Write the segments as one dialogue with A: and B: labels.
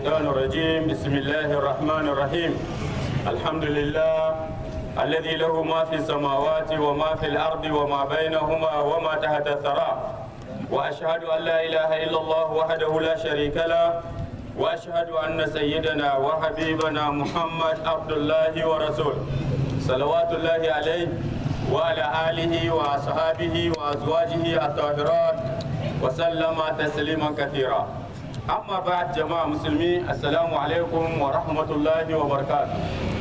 A: الشيطان الرجيم بسم الله الرحمن الرحيم الحمد لله الذي له ما في السماوات وما في الأرض وما بينهما وما تحت الثرى وأشهد أن لا إله إلا الله وحده لا شريك له وأشهد أن سيدنا وحبيبنا محمد عبد الله ورسوله صلوات الله عليه وعلى آله وأصحابه وأزواجه الطاهرات وسلم تسليما كثيرا أما بعد جماعة مسلمين السلام عليكم ورحمة الله وبركاته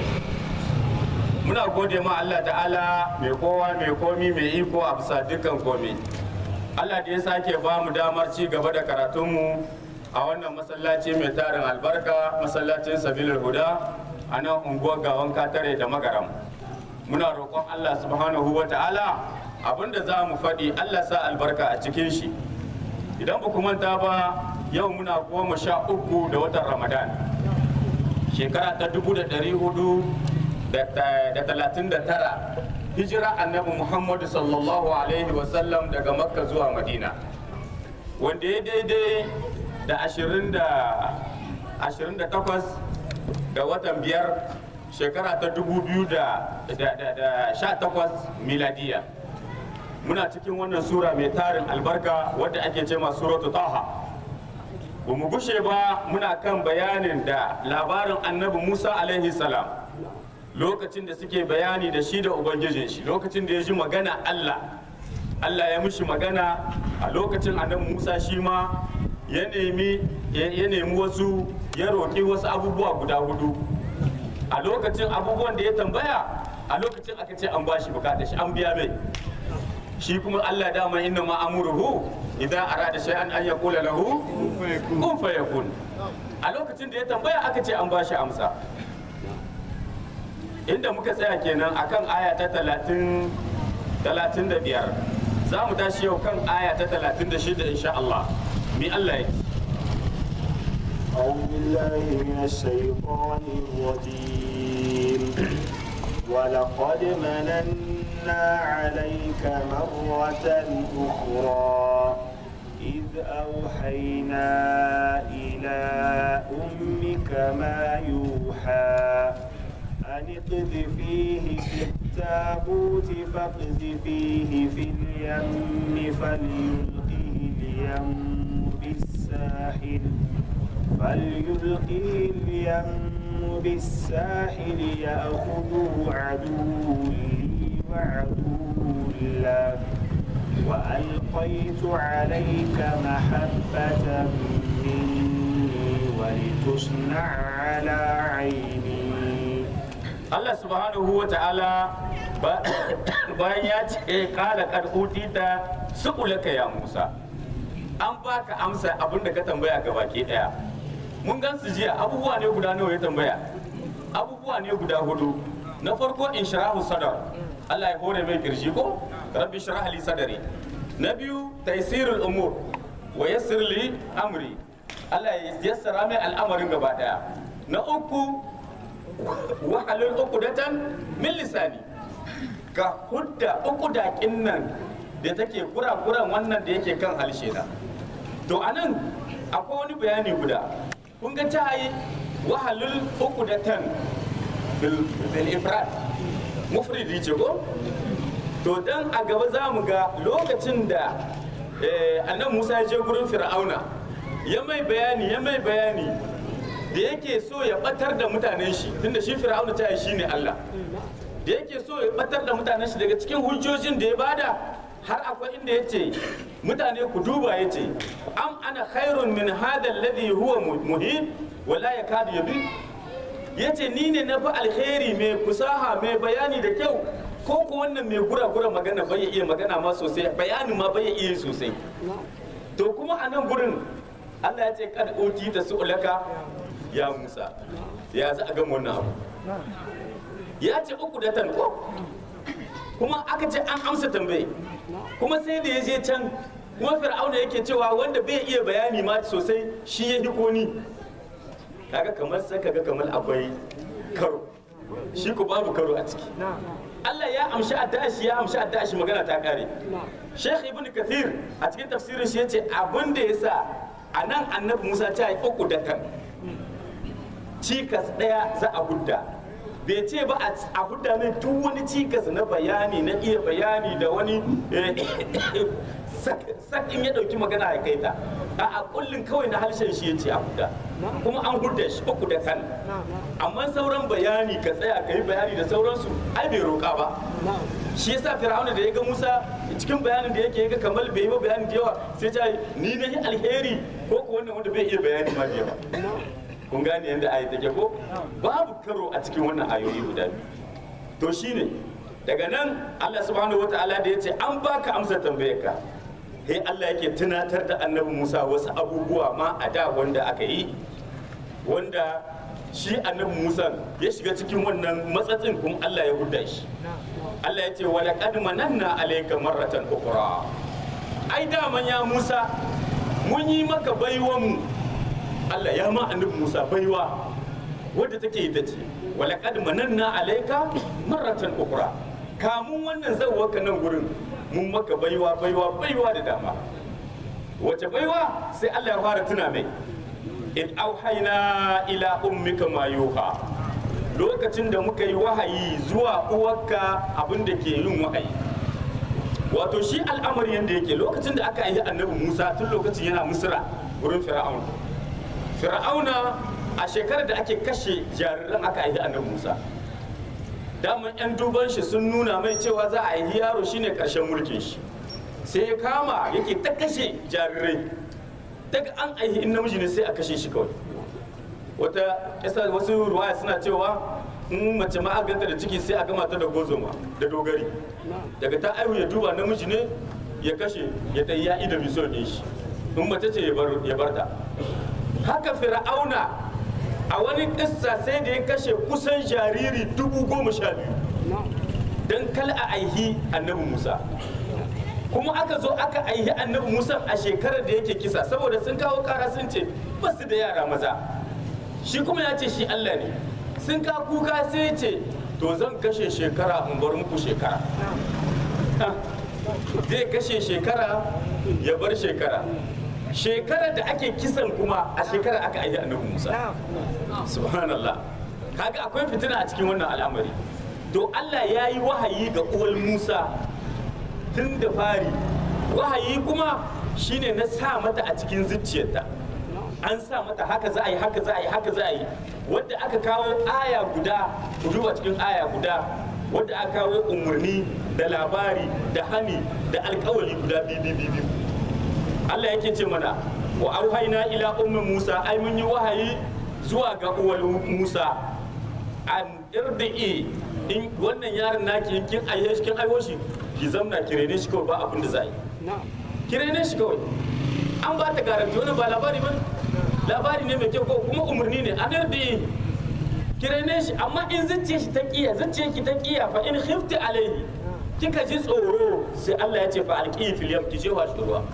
A: muna gode ma Allah ta'ala mai kowa mai komi mai iko a bisa dukkan komi Allah da ya sake ba mu damar ci gaba da karatunmu a wannan masallaci mai tarin albarka masallacin sabilul huda a nan unguwar gawan katare da magaram muna roƙon Allah subhanahu wa ta'ala abinda za mu faɗi Allah sa albarka a cikin shi idan ba ku manta ba yau muna goma sha uku da watan ramadan shekara ta dubu da ɗari hudu da talatin da tara hijira annabi muhammadu sallallahu alaihi wasallam daga makka zuwa madina wanda ya daidai da ashirin da ashirin da takwas da watan biyar shekara ta dubu biyu da sha takwas miladiya muna cikin wannan sura mai tarin albarka wadda ake ce ma suratu taha ba mu gushe ba muna kan bayanin da labarin annabi musa alaihi salam lokacin da suke bayani da shi da ubangijin shi lokacin da ya ji magana allah allah ya mishi magana a lokacin annabi musa shi ma ya nemi wasu ya roƙi wasu abubuwa guda hudu a lokacin abubuwan da ya tambaya a lokacin aka ce an bashi bukata shi an biya mai shi kuma allah dama inna ma amuruhu idan arada shay'an an yaqula lahu kun fayakun a lokacin da ya tambaya aka ce an bashi amsa inda muka tsaya kenan akan aya ta talatin talatin da biyar za mu tashi yau kan aya ta talatin da shida insha Allah mi Allah ya
B: أعوذ بالله من الشيطان الرجيم ولقد مننا عليك مرة أخرى إذ أوحينا إلى أمك ما يوحى أن اقذفيه في التابوت فاقذفيه في اليم فليلقه اليم بالساحل فليلقه اليم بالساحل يأخذه عدو لي وعدو له وألقيت عليك محبة مني ولتصنع على عيني
A: Allah subhanahu wa ta'ala bayan ya ce kala karkuti ta sukulaka ya Musa an baka amsa abin da ka tambaya ga baki daya mun gan su jiya abubuwa ne guda nawa ya tambaya abubuwa ne guda hudu na farko in shirahu sadar Allah ya hore mai kirji ko rabbi shrah li sadari na biyu taysirul umur wa yassir li amri Allah ya yassara mai al'amarin gaba daya na uku wahalul uqdatan min lisani ka hudda uqdakin nan da take kura-kuran wannan da yake kan halshe na to anan akwai wani bayani guda kun ga ta yi wahalul uqdatan bil bil ifrad mufridi ce ko to dan a gaba za mu ga lokacin da annan Musa ya je gurin Fir'auna ya mai bayani ya mai bayani da yake so ya batar da mutanen shi tunda shi fir'auna ta yi shine Allah da yake so ya batar da mutanen shi daga cikin hujjojin da ya bada har akwai inda ya ce mutane ku duba ya ce am ana khairun min hada alladhi huwa muhin wala yakadu yabi ya ce ni ne na fi alheri mai fusaha mai bayani da kyau ko ku wannan mai gura-gura magana bai iya magana ma sosai bayani ma bai iya sosai to kuma a nan gurin Allah ya ce kad uti ta su'ulaka ya Musa ya za a gama wannan abu ya ce uku da tan ko kuma aka ce an amsa tambaye kuma sai da ya je can kuma fir'auna yake cewa wanda bai iya bayani ma sosai shi ya hiko ni kaga kamar sai kaga kamar akwai karo shi ko babu karo a ciki Allah ya amshi addashi ya amshi addashi magana ta kare Sheikh Ibn Kathir a cikin tafsirin shi yace abin da yasa a nan annabi Musa ta yi uku da tan cikas ɗaya za a hudda bai ce ba a hudda mai duk wani cikas na bayani na iya bayani da wani sakin ya ɗauki magana ya kai ta a kullum kawai na harshen shi ya ce a hudda kuma an hudda shi uku da kan amma sauran bayani ka tsaya ka yi bayani da sauransu ai bai roƙa ba shi yasa fir'auna da ya ga musa cikin bayanin da yake ga kamar bai yi ba bayani da yawa sai ta ni na yi alheri ko ko wannan wanda bai iya bayani ma da yawa kun gane yadda ayi take ko babu karo a cikin wannan ayoyi guda biyu to shine daga nan Allah subhanahu wataala da yace an baka amsa tambayarka sai Allah yake tunatar da annabi Musa wasu abubuwa ma a da wanda aka yi wanda shi annabi Musa ya shiga cikin wannan matsatsin kuma Allah ya huda shi Allah ya ce wala qad mananna alayka marratan ukhra ai daman ya Musa mun yi maka baiwan mu Allah ya ma annabi Musa baiwa wadda take ita ce wala qad mananna alayka marratan ukhra kamun wannan zawwaka nan gurin mun maka baiwa baiwa baiwa da dama wace baiwa sai Allah ya fara tuna mai in auhayna ila ummika ma yuha lokacin da muka yi wahayi zuwa uwarka abin da ke yin wahayi wato shi al'amari yadda yake lokacin da aka yi annabi musa tun lokacin yana misira wurin fir'auna fir'auna a shekarar da ake kashe jariran aka yi annabi musa daman 'yan duban shi sun nuna mai cewa za a yi yaro shine karshen mulkin shi sai ya kama yake ta kashe jarirai daga an aihi in namiji ne sai a kashe shi kawai wata kisa wasu ruwaya suna cewa in mace ma aka ganta da ciki sai a gama ta da gozoma da dogari daga ta aihu ya duba namiji ne ya kashe ya dai ya ida biso ne shi in mace ce ya bar ta haka fir'auna a wani kissa sai da ya kashe kusan jariri dubu goma sha biyu don kal a aihi annabi musa kuma aka zo aka aihi annabi musa a shekarar da yake kisa saboda sun kawo kara sun ce ba su da yara maza shi kuma ya ce shi allah ne sun ka kuka sai ya ce to zan kashe shekara in bar muku shekara zai kashe shekara ya bar shekara shekarar da ake kisan kuma a shekarar aka aihi annabi musa subhanallah kaga akwai fitina a cikin wannan al'amari to allah ya yi wahayi ga uwal musa tun da fari wahayi kuma shine na sa mata a cikin zuciyarta an sa mata haka za a yi haka za a yi haka za a yi wadda aka kawo aya guda ku duba cikin aya guda wadda aka kawo umarni da labari da hani da alkawari guda biyu biyu Allah yake ce mana wa auhayna ila ummi Musa ai mun yi wahayi zuwa ga uwar Musa an irdi'i in wannan yaron naki kin aihe shi kin aiho shi ki zamna ki rene shi kawai ba abin da za yi ki rene shi kawai an ba ta garanti wani ba labari ba labari ne mai kyau ko kuma umarni ne an irdi'i ki rene shi amma in zuciya shi ta kiya zuciya ki ta kiya fa in khifti alaihi kika ji tsoro sai Allah ya ce fa alqihi fil yam ki je wa shi ruwa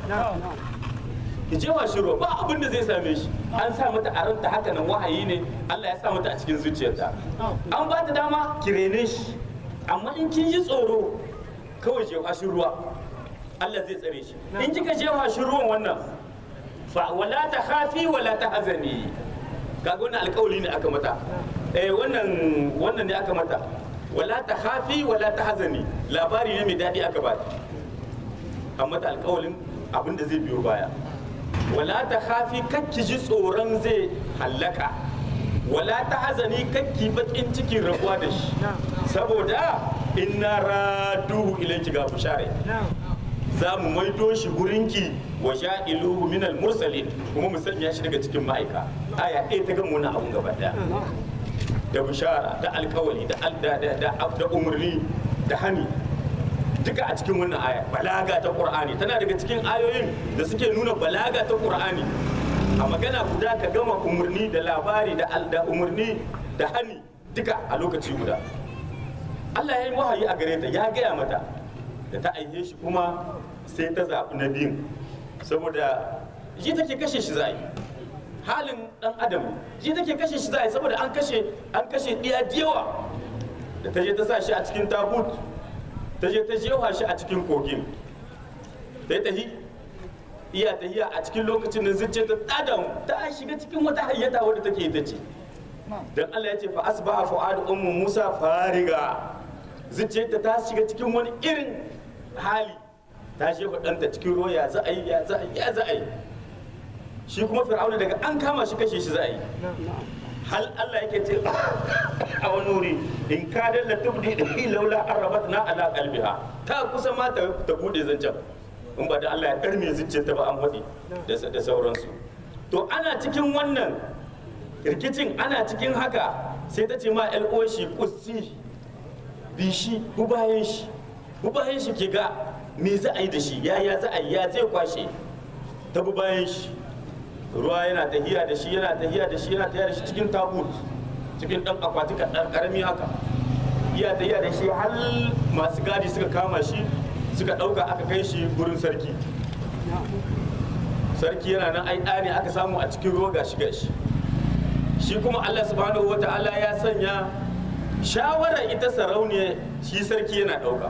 A: ki je wa shi ruwa ba abin da zai same shi an sa mata a ranta haka nan wahayi ne Allah ya sa mata a cikin zuciyarta an ba ta dama ki rene shi amma in kin ji tsoro kawai je wa shi ruwa Allah zai tsare shi in kika je wa shi ruwan wannan fa wala ta khafi wala ta hazani kaga wannan alƙawari ne aka mata eh wannan wannan ne aka mata wala ta khafi wala ta hazani labari ne mai daɗi aka ba ta amma ta alƙawarin abin da zai biyo baya wala ta khafi kakki ji tsoron zai hallaka wala ta hazani kakki bakin cikin rabuwa da shi saboda inna raduhu ilayki ga bushare za mu maido shi gurinki wa sha'iluhu minal mursalin kuma mu sanya shi daga cikin ma'aika aya ɗaya ta gama wani abun gaba ɗaya da bishara da alkawali da da umarni da hani duka a cikin wannan aya balaga ta qur'ani tana daga cikin ayoyin da suke nuna balaga ta qur'ani a magana guda ka gama umarni da labari da da umarni da hani duka a lokaci guda Allah ya yi wahayi a gare ta ya gaya mata da ta aihe shi kuma sai ta zaɓi na biyun saboda shi take kashe shi za yi halin dan adam shi take kashe shi za a yi saboda an kashe an kashe ɗiya yawa da ta je ta sa shi a cikin tabut ta je ta jewa shi a cikin kogin ta yi tahi iya tahiya a cikin lokacin da zuciya ta tada ta shiga cikin wata hayyata wadda take ita ce dan Allah ya ce fa asbaha fu'adu ummu Musa fariga zuciyarta ta shiga cikin wani irin hali ta shefa ɗanta cikin ruwa ya za a yi ya za a yi ya za a yi shi kuma fir'auna daga an kama shi kashe shi za a yi hal Allah yake ce a wani wuri in ka dalla tubdi da laula arabat na ala qalbiha ta kusa ma ta ta bude zancen in ba da Allah ya karme zuciyarta ba an faɗi da da sauransu to ana cikin wannan rikicin ana cikin haka sai ta ce ma LO shi kussi bishi bu bayan shi bu bayan shi ke ga me za a yi da shi yaya za a yi ya zai kwashe ta bu bayan shi ruwa yana tahiya da shi yana tahiya da shi yana tahiya da shi cikin tabut cikin dan akwati kaɗan ƙarami haka iya tahiya da shi har masu gadi suka kama shi suka ɗauka aka kai shi gurin sarki sarki yana nan ai ɗa ne aka samu a cikin ruwa gashi gashi shi kuma Allah subhanahu wa ta'ala ya sanya shawarar ita sarauniya shi sarki yana ɗauka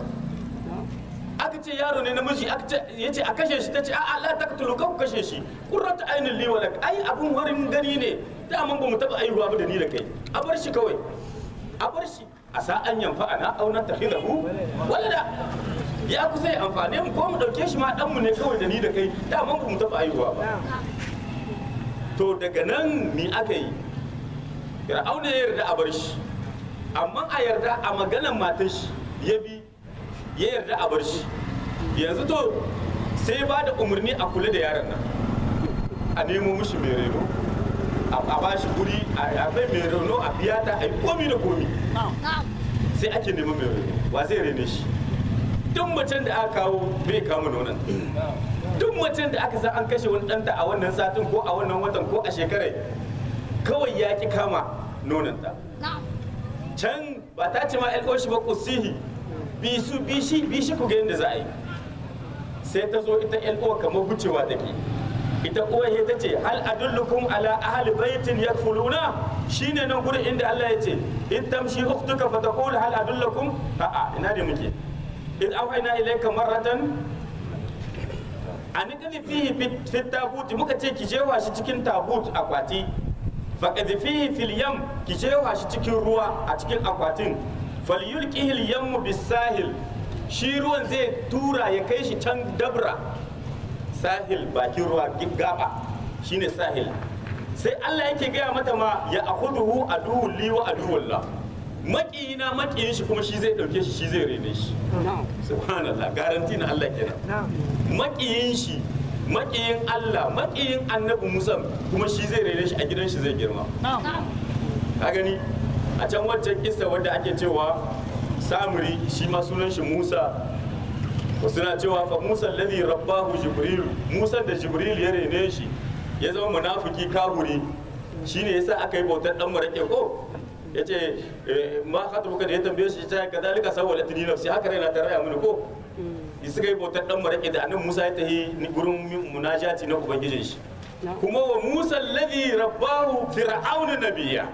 A: aka ce yaro ne namiji aka ce ya ce a kashe shi ta ce a'a la taqtulu kan kashe shi qurratu ainin li walak ai abun warin gani ne daman ba mu taba aihuwa ba da ni da kai a bar shi kawai a bar shi a sa an yanfa ana aw na takhidahu walada ya kusa ya amfane mu ko mu dauke shi ma dan mu ne kawai da ni da kai daman ba mu taba aihuwa ba to daga nan mi aka yi fir'auna ya yarda a bar shi amma a yarda a maganan matar shi ya bi ya yarda a bar shi yanzu to sai ba da umarni a kula da yaron nan a nemo mishi mai reno a ba shi guri a bai mai reno a biya ta a yi komi da komi sai ake neman mai reno wa zai rene shi duk macen da aka kawo bai kama nonon duk macen da aka san an kashe wani ɗanta a wannan satin ko a wannan watan ko a shekarai kawai ya ki kama nononta can ba ta ce ma shi ba kusihi bi su bi shi bi shi ku ga yadda za a yi sai ta zo ita yan uwa kamar gucewa take ita uwa ya ta ce hal adullukum ala ahli baitin yakfuluna shine nan gurin inda Allah ya ce in tamshi ukhtuka fa taqul hal adullukum a'a ina da muke in awhayna ilayka marratan an kadi fihi fi tabut muka ce ki jewa shi cikin tabut akwati fa kadi fihi fil yam ki jewa shi cikin ruwa a cikin akwatin falyulqihil yammu bisahil shi ruwan zai tura ya kai shi can dabra sahil bakin ruwa gaba shine sahil sai Allah yake gaya mata ma ya akhuduhu aduwwul li wa aduwwullah maƙiyina maƙiyin shi kuma shi zai ɗauke shi shi zai rene shi subhanallah garanti na Allah kenan maƙiyin shi maƙiyin Allah maƙiyin annabi Musa kuma shi zai rene shi a gidan shi zai girma ka gani a can wancan kissa wadda ake cewa samuri shi ma sunan shi musa suna cewa fa musa alladhi rabbahu jibril musa da jibril ya rene shi ya zama munafiki kahuri shine yasa aka yi bautar dan marake ko yace ma khatubuka da ya tambaye shi ta kadalika sawwalat li nafsi haka raina ta raya mini ko suka yi bautar dan marake da annabi musa ya tahi gurin munajati na ubangijin shi kuma wa musa alladhi rabbahu fir'auna nabiyya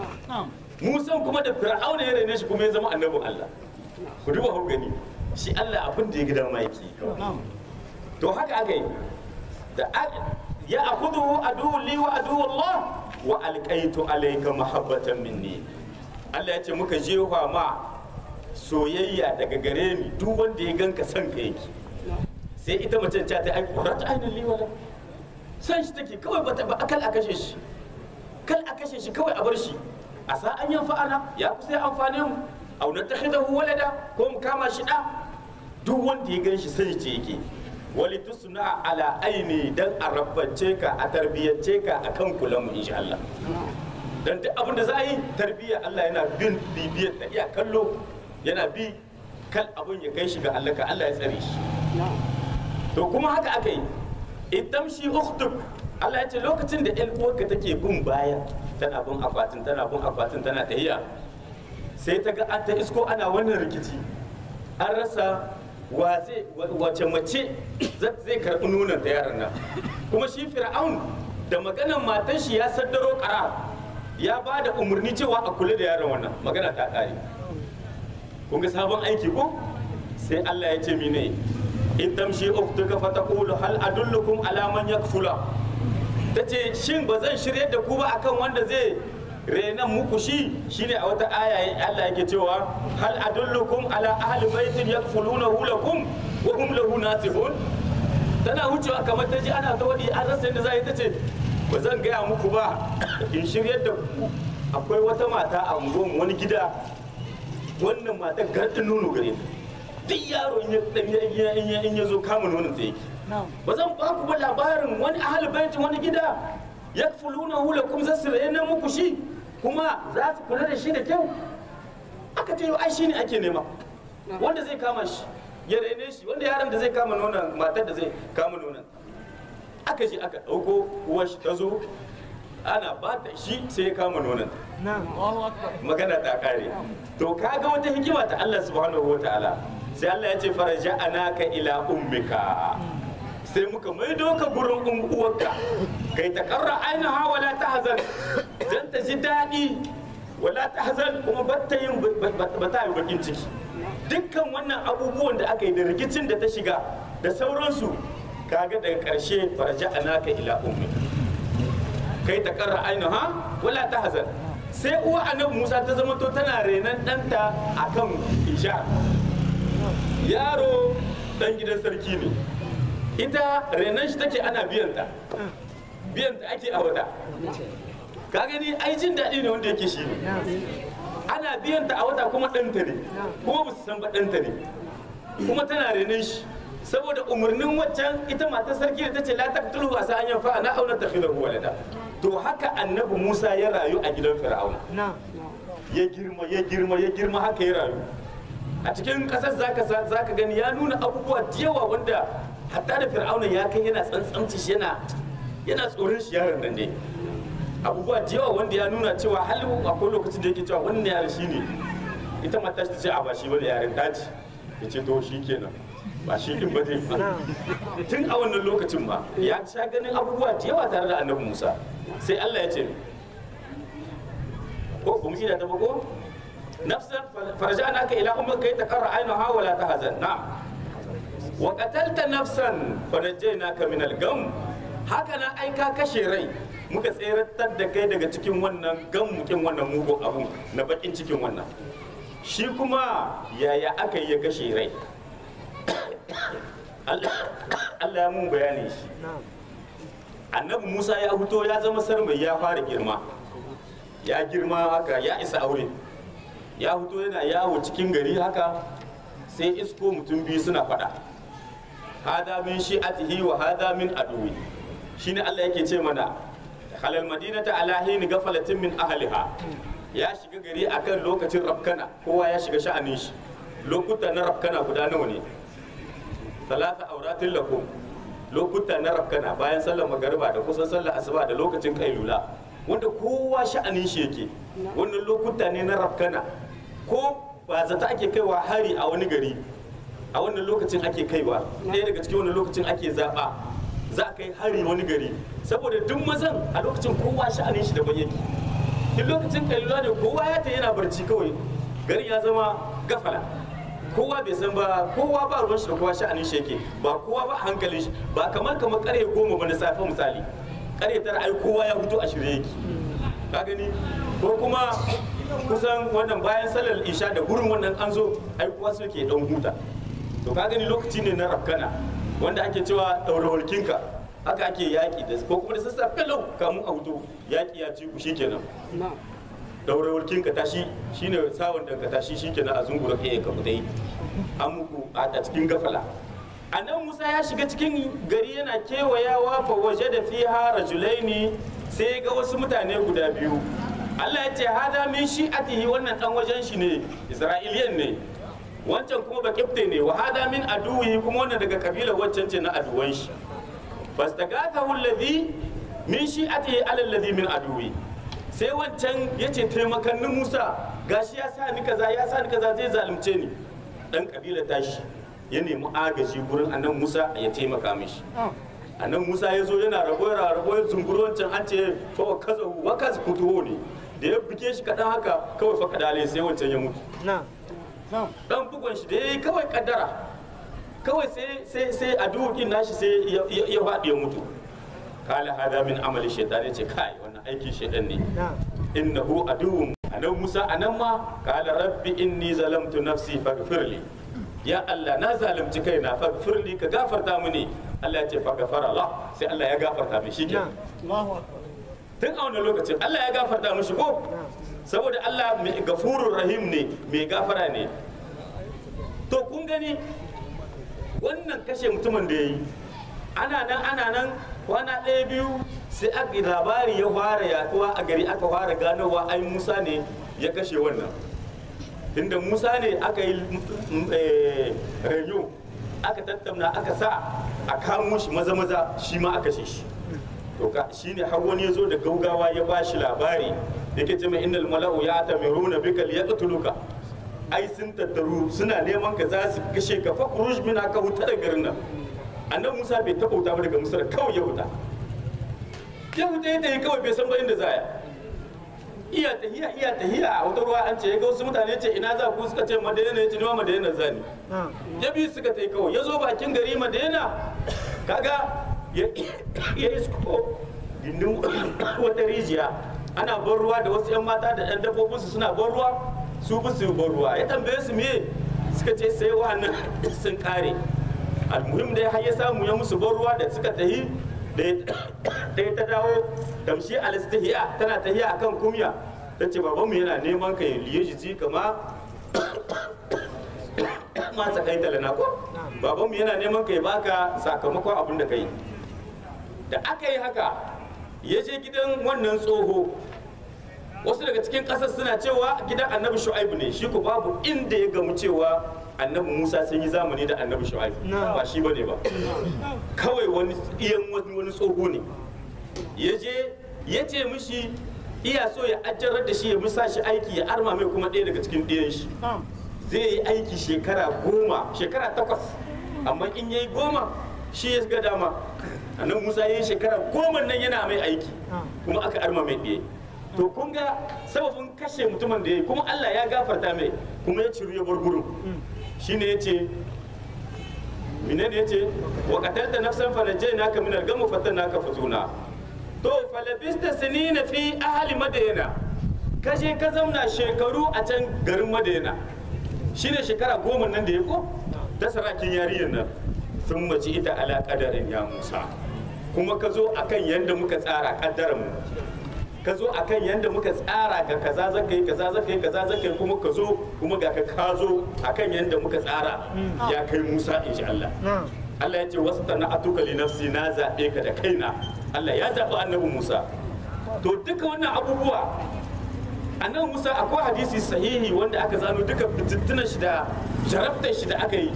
A: musan kuma da fir'auna ya raine shi kuma ya zama annabin Allah ku duba ku gani shi Allah abin da ya gida ma yake to haka aka yi da ya akhudhu adu li wa adu Allah wa alqaitu alayka mahabbatan minni Allah ya ce muka jefa ma soyayya daga gare ni duk wanda ya ganka son ka yake sai ita mace ta ta ai qurrat ainul li wala san shi take kawai ba akal a kashe shi kal a kashe shi kawai a bar shi a sa an yan fa'ana ya kusa ya amfane mu au na takhidahu walada ko mu kama shi da duk wanda ya ganshi sai ce yake wali tusna ala aini dan a rabbance ka a tarbiyyace ka akan kulan mu insha Allah dan duk abin da za a yi tarbiyya Allah yana bin bibiyar da iya kallo yana bi kal abin ya kai shi ga Allah ka Allah ya tsare shi to kuma haka aka yi idan shi ukhtuk Allah ya ce lokacin da ƴan uwarka take bin baya tana bin akwatin tana bin akwatin tana tahiya sai ta ga an ta isko ana wannan rikici an rasa wace mace zai karɓi nunan ta yaran nan kuma shi fir'aun da maganan matan shi ya saddaro ƙara ya ba da umarni cewa a kula da yaron wannan magana ta ƙare kun ga sabon aiki ko sai Allah ya ce mine in tamshi uktuka fataqulu hal adullukum ala man yakfula ta ce shin ba zan shirye da ku ba akan wanda zai renan muku shi shine a wata aya Allah yake cewa hal adullukum ala ahli baitin yakfulunahu lakum wa hum lahu nasihun tana wucewa kamar ta ji ana ta wadi an rasa yadda za yi ta ce ba zan gaya muku ba in shiryar da ku akwai wata mata a unguwarmu wani gida wannan mata gardin nono gare ta duk yaro in ya in ya in ya zo kama nonon ta yake ba zan ba ku ba labarin wani ahli baitin wani gida yakfulunahu lakum zasu rena muku shi kuma za su kula da shi da kyau aka ce ai shine ake nema wanda zai kama shi ya rene shi wanda yaron da zai kama nonon matar da zai kama nonon aka je aka ɗauko uwar shi ta zo ana ba ta shi sai ya kama nonon magana ta kare to kaga wata hikima ta Allah subhanahu wataala sai Allah ya ce faraja anaka ila ummika sai muka maido ka gurin um- uwarka kai ta karra ainiha wala ta hazan dan ta ji daɗi wala ta hazan kuma ba ta yin ba ta yi bakin ciki dukkan wannan abubuwan da aka yi da rikicin da ta shiga da sauransu kaga daga ƙarshe faraja anaka ila ummika kai ta karra ainiha wala ta hazan sai uwa annabi musa ta zama to tana renon ɗanta akan isha yaro ɗan gidan sarki ne ita renon shi take ana biyanta biyanta ake a wata ka gani ai jin daɗi ne wanda yake shi ne ana biyanta a wata kuma ɗanta ne kuma ba su san ba ɗanta ne kuma tana renon shi saboda umarnin waccan ita matar sarki da ta ce la taqtulu asa an yanfa na auna takhidahu walada to haka annabi Musa ya rayu a gidan Fir'auna ya girma ya girma ya girma haka ya rayu a cikin kasar zaka sa- zaka gani ya nuna abubuwa da yawa wanda hatta da Fir'auna ya kai yana tsantsamci shi yana yana tsoron shi yaron nan ne abubuwa da yawa wanda ya nuna cewa hal akwai lokacin da yake cewa wannan yaron shine ita mata ta ce a ba shi wani yaren daji ya ce to shi kenan ba shi din ba zai ba tun a wannan lokacin ma ya sha ganin abubuwa da yawa tare da annabi musa sai allah ya ce ko kuma ina ta bago nafsan farja'na ka ila ummika kai taqarra aynaha wa la tahzan na'am wa qatalta nafsan fanajjaynaka min al-gam haka nan ai ka kashe rai muka tseratar da kai daga cikin wannan gammukin wannan mugun abun na bakin cikin wannan shi kuma yaya aka yi ya kashe rai Allah Allah ya mun bayani shi annabi Musa ya fito ya zama sarmai ya fara girma ya girma haka ya isa aure ya fito yana yawo cikin gari haka sai isko mutum biyu suna faɗa hada min shi'atihi wa hada min aduwi shine Allah yake ce mana halal madinata ala hin gafalatin min ahliha ya shiga gari akan lokacin rafkana kowa ya shiga sha'anin shi lokuta na rafkana guda nawa ne talata auratin lakum lokuta na rafkana bayan sallar magariba da kusan sallar asuba da lokacin kailula wanda kowa sha'anin shi yake wannan lokuta ne na rafkana ko ba zata ake kaiwa hari a wani gari a wannan lokacin ake kaiwa ɗaya daga cikin wannan lokacin ake zaɓa za a kai hari wani gari saboda duk mazan a lokacin kowa sha'anin shi daban yake in lokacin kailula ne kowa ya ta yana barci kawai garin ya zama gafala kowa bai san ba kowa ba ruwan shi da kowa sha'anin shi yake ba kowa ba hankalin shi ba kamar kamar kare goma ba na safe misali kare tara ai kowa ya fito a shirye yake ka gani ko kuma kusan wannan bayan sallar isha da gurin wannan an zo ai kowa so ke dan huta to ka gani lokaci ne na rafkana wanda ake cewa daura walkinka haka ake yaki da ko kuma da sassafe lau kamun a hutu yaki ya ci ku shikenan daure wulkin ka tashi shine sawon da ka tashi shikenan a zungura kai ka fita yi an muku a cikin gafala annan musa ya shiga cikin gari yana kewayawa fa waje da fiha rajulaini sai ga wasu mutane guda biyu Allah ya ce hada min shi'atihi wannan dan wajen shi ne isra'iliyan ne wancan kuma ba kifte ne wa hada min aduwi kuma wannan daga kabilar wancan ce na aduwan shi fastagathahu alladhi min shi'atihi ala alladhi min aduwi sai wancan ya ce taimakannin musa gashi ya sa ni kaza ya sa ni kaza zai zalunce ni dan kabila tashi ya nemi agaji gurin annan musa ya taimaka mishi annan musa ya zo yana rabo yana rabo ya zunguru wancan an ce fa wa kaza wa kaza kutuho ne da ya buge shi kadan haka kawai fa kadale sai wancan ya mutu dan bugon shi da yayi kawai kaddara kawai sai sai sai a dukin nashi sai ya- ya ya faɗi ya mutu kala hada min amali shaitan ya ce kai wannan aikin shaitan ne innahu aduwwun anan Musa anan ma qala rabbi inni zalamtu nafsi faghfirli ya Allah na zalunci kaina faghfirli ka gafarta mini Allah ya ce faghfara Allah sai Allah ya gafarta mishi kenan tun a wannan lokacin Allah ya gafarta mishi ko saboda Allah mai gafurur rahim ne mai gafara ne to kun gani wannan kashe mutumin da ya yi ana nan ana nan kwana ɗaya biyu sai aka labari ya fara yaduwa a gari aka fara ganowa ai musa ne ya kashe wannan tunda musa ne aka yi rayu aka tattauna aka sa a kamo shi maza maza shi ma aka kashe shi to ka shine har wani ya zo da gaugawa ya ba shi labari yake ce mai innal mala'u ya tamiruna bika liyaqtuluka ai sun tattaru suna neman ka za su kashe ka fa kurush min aka huta da garin nan annan musa bai taɓa wuta ba daga musa kawai ya huta ya huta ya tafi kawai bai san ba inda za ya iya tahiya iya tahiya a wata ruwa an ce ya ga wasu mutane ce ina za ku suka ce madina ya ce nima madina zani ya biyu suka tafi kawai ya zo bakin gari madina kaga ya isko gindin wata rijiya ana ban ruwa da wasu 'yan mata da 'yan dabbobinsu suna ban ruwa su bi su ban ruwa ya tambaye su me suka ce sai wannan sun kare almuhim da har ya samu ya musu ban ruwa da suka tahi da ya ta dawo tamshi alistihiya tana tahiya akan kumya ta ce babanmu yana neman ka liye shi kama ma tsakai talana ko babanmu yana neman ka ya baka sakamakon abin da ka yi da aka yi haka ya je gidan wannan tsoho wasu daga cikin ƙasar suna cewa gidan annabi shu'aibu ne shi ku babu inda ya gamu cewa annabi musa sun yi zamani da annabi shu'aibu ba shi bane ba kawai wani iyan wani tsoho ne ya je ya ce mishi iya so ya ajjarar da shi ya musa shi aiki ya arma mai kuma ɗaya daga cikin ɗiyan shi zai yi aiki shekara goma shekara takwas amma in ya yi goma shi ya ga dama annabi musa ya yi shekara goma nan yana mai aiki kuma aka arma mai ɗaya to kun ga sababin kashe mutumin da ya yi kuma allah ya gafarta mai kuma ya ciru ya bar gurin shine ya ce menene ya ce wa qatalta nafsan fanajjaynaka min al-gham fatanaka futuna to falabista sinina fi ahli madayana ka je ka zauna shekaru a can garin madayana shine shekara goma nan da ya ko ta sarakin yarinyar nan sun mace ita ala kadarin ya musa kuma ka zo akan yadda muka tsara kaddaran mu ka zo akan yadda muka tsara ga kaza zaka yi kaza zaka yi kaza zaka yi kuma ka zo kuma ga ka ka zo akan yadda muka tsara ya kai musa insha Allah Allah ya ce wasu tana atuka li nafsi na zaɓe ka da kaina Allah ya zaɓi annabi Musa to duka wannan abubuwa annabi Musa akwai hadisi sahihi wanda aka zano duka fitintunan shi da jarabtar shi da aka yi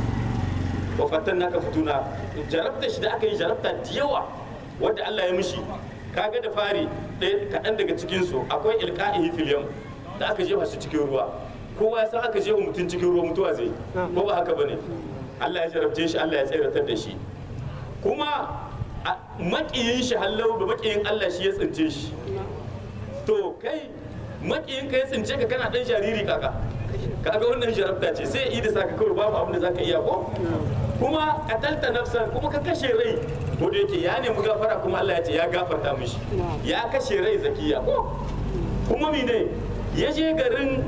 A: wa fatan naka fituna jarabtar shi da aka yi jarabta da yawa wanda Allah ya mishi kaga da fari ɗaya kaɗan daga cikin su akwai ilka'ihi fil yam da aka jefa shi cikin ruwa kowa ya san aka jefa mutum cikin ruwa mutuwa zai ko ba haka bane Allah ya jarabce shi Allah ya tseratar da shi kuma makiyin shi hallau da makiyin Allah shi ya tsince shi to kai makiyin ka ya tsince ka kana dan jariri kaka kaga wannan jarabta ce sai yi da saka kawai babu abin da zaka iya ko kuma katalta nafsan kuma ka kashe rai ko da yake ya nemi gafara kuma Allah ya ce ya gafarta mishi ya kashe rai zakiya ko kuma mine ya je garin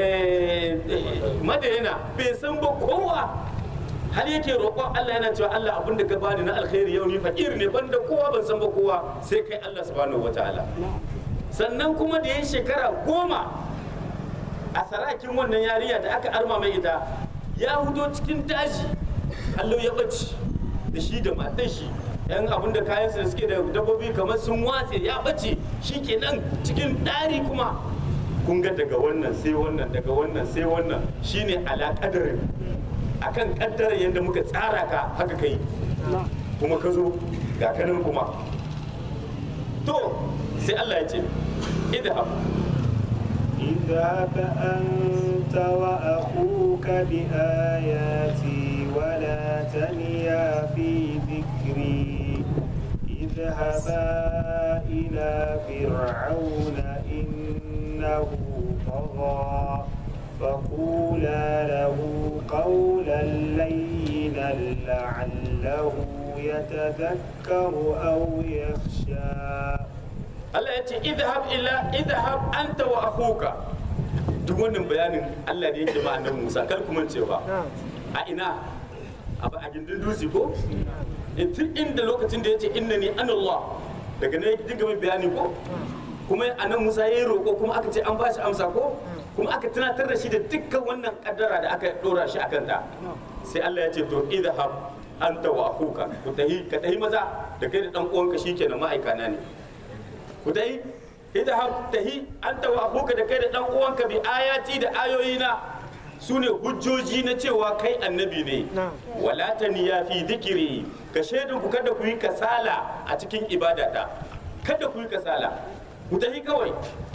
A: madayana bai san ba kowa har yake roƙon Allah yana cewa Allah abin da ka bani na alkhairi yau ni fakir ne banda kowa ban san ba kowa sai kai Allah subhanahu wataala sannan kuma da yin shekara goma a sarakin wannan yarinya da aka arma mai ita ya hudo cikin daji Allah ya ɓace da shi da matan shi yan abin da kayan da suke da dabbobi kamar sun watse ya ɓace shi kenan cikin ɗari kuma kun ga daga wannan sai wannan daga wannan sai wannan shine alaƙadarin akan kaddara yadda muka tsara ka haka kai kuma ka zo ga kanin kuma to sai Allah ya ce idhab
B: اذهب أنت وأخوك بآياتي ولا تنيا في ذكري اذهبا إلى فرعون إنه طغى فقولا له قولا لينا لعله يتذكر أو يخشى
A: Allah ya ce idhab ila idhab anta wa akhuka duk wannan bayanin Allah ne yake ma annabi Musa kar ku mance ba a ina a ba- a gindin dutse ko in tun inda lokacin da ya ce innani anallah daga nan ya dinga mai bayani ko kuma annabi Musa ya yi roƙo kuma aka ce an ba shi amsa ko kuma aka tunatar da shi da dukkan wannan kaddara da aka dora shi akan ta sai Allah ya ce to idhab anta wa akhuka ku tahi ka tahi maza da kai da dan uwanka shikenan ma'aikana ne ku tahi idhab tahi anta wa akhuka da kai da dan uwanka bi ayati da ayoyina su ne hujjoji na cewa kai annabi ne wala taniya fi dhikri ka shaidun ku kada ku yi kasala a cikin ibadata kada ku yi kasala ku tahi kawai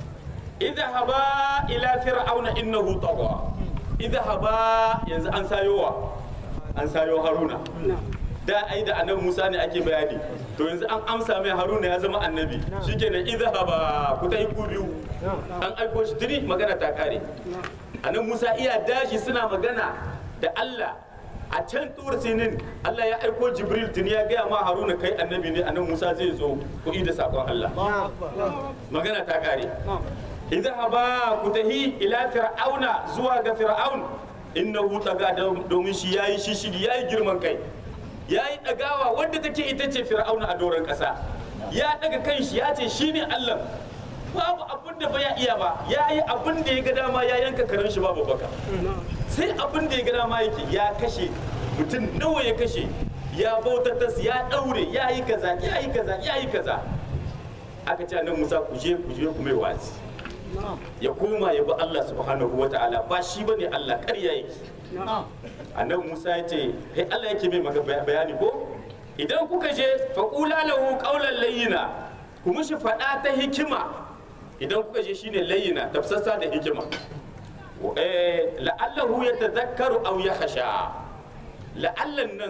A: idhaba ila fir'auna innahu tagha idhaba yanzu an sayowa an sayo haruna da ai da annabi Musa ne ake bayani to yanzu an amsa mai haruna ya zama annabi shikenan idhaba ku tahi ku biyu an aiko shi tuni magana ta kare annabi Musa iya dashi suna magana da Allah a can tur sinin Allah ya aiko Jibril tuni ya gaya ma Haruna kai annabi ne annabi Musa zai zo ku da sakon Allah magana ta kare idhaba ku tahi ila fir'auna zuwa ga fir'aun innahu taga domin shi yayi shishigi yayi girman kai yayi dagawa wanda take ita ce fir'auna a doron kasa ya daga kan shi ya ce shine Allah babu abin da ba ya iya ba ya yi abin da ya ga dama ya yanka karen shi babu baka sai abin da ya ga dama yake ya kashe mutum nawa ya kashe ya bautatas ya daure ya yi kaza ya yi kaza ya yi kaza aka ce nan musa ku je ku je ku mai wasi ya koma ya bi Allah subhanahu wa ta'ala ba shi bane Allah ƙarya yake annabi Musa ya ce kai Allah yake mai maka bayani ko idan kuka je faqula lahu qawlan layyina ku mishi faɗa ta hikima idan kuka je shine layyina tafsassa da hikima eh la'allahu yatadhakkaru aw yakhsha la'allan nan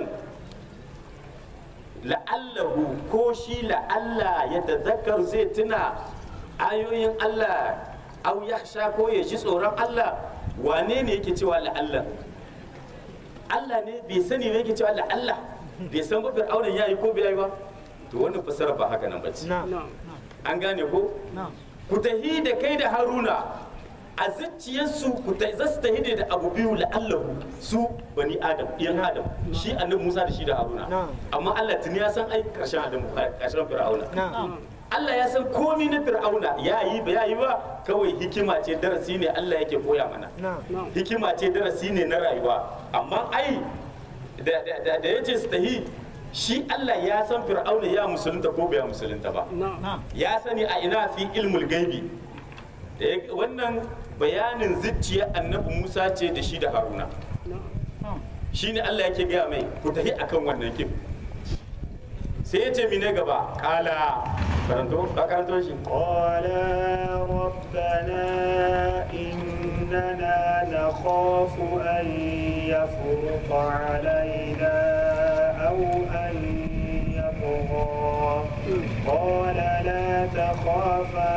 A: la'allahu ko shi la'alla yatadhakkaru zai tuna ayoyin Allah aw yakhsha ko ya ji tsoron Allah wane ne yake cewa la'alla Allah ne bai sani ne yake cewa la'alla bai san ba fir'auna yayi ko bai yi ba to wannan fasara ba haka nan bace an gane ko ku tahi da kai da haruna a zuciyarsu ku ta za su tahi ne da abu biyu la'allahu su bani adam iyan adam shi annabi musa da shi da haruna amma allah tuni ya san ai karshen adam karshen fir'auna allah ya san komi na fir'auna ya yi ba ya yi ba kawai hikima ce darasi ne allah yake koya mana hikima ce darasi ne na rayuwa amma ai da ya ce su tahi shi Allah ya san fir'auna ya musulunta ko bai musulunta ba ya sani a ina fi ilmul gaibi da wannan bayanin zuciya annabi Musa ce da shi da Haruna shine Allah yake gaya mai ku tafi akan wannan kim sai ya ce mine gaba kala karanto ba karanto shi
B: qala rabbana innana nakhafu an yafruqa alaina أو أن يطغى قال لا تخافا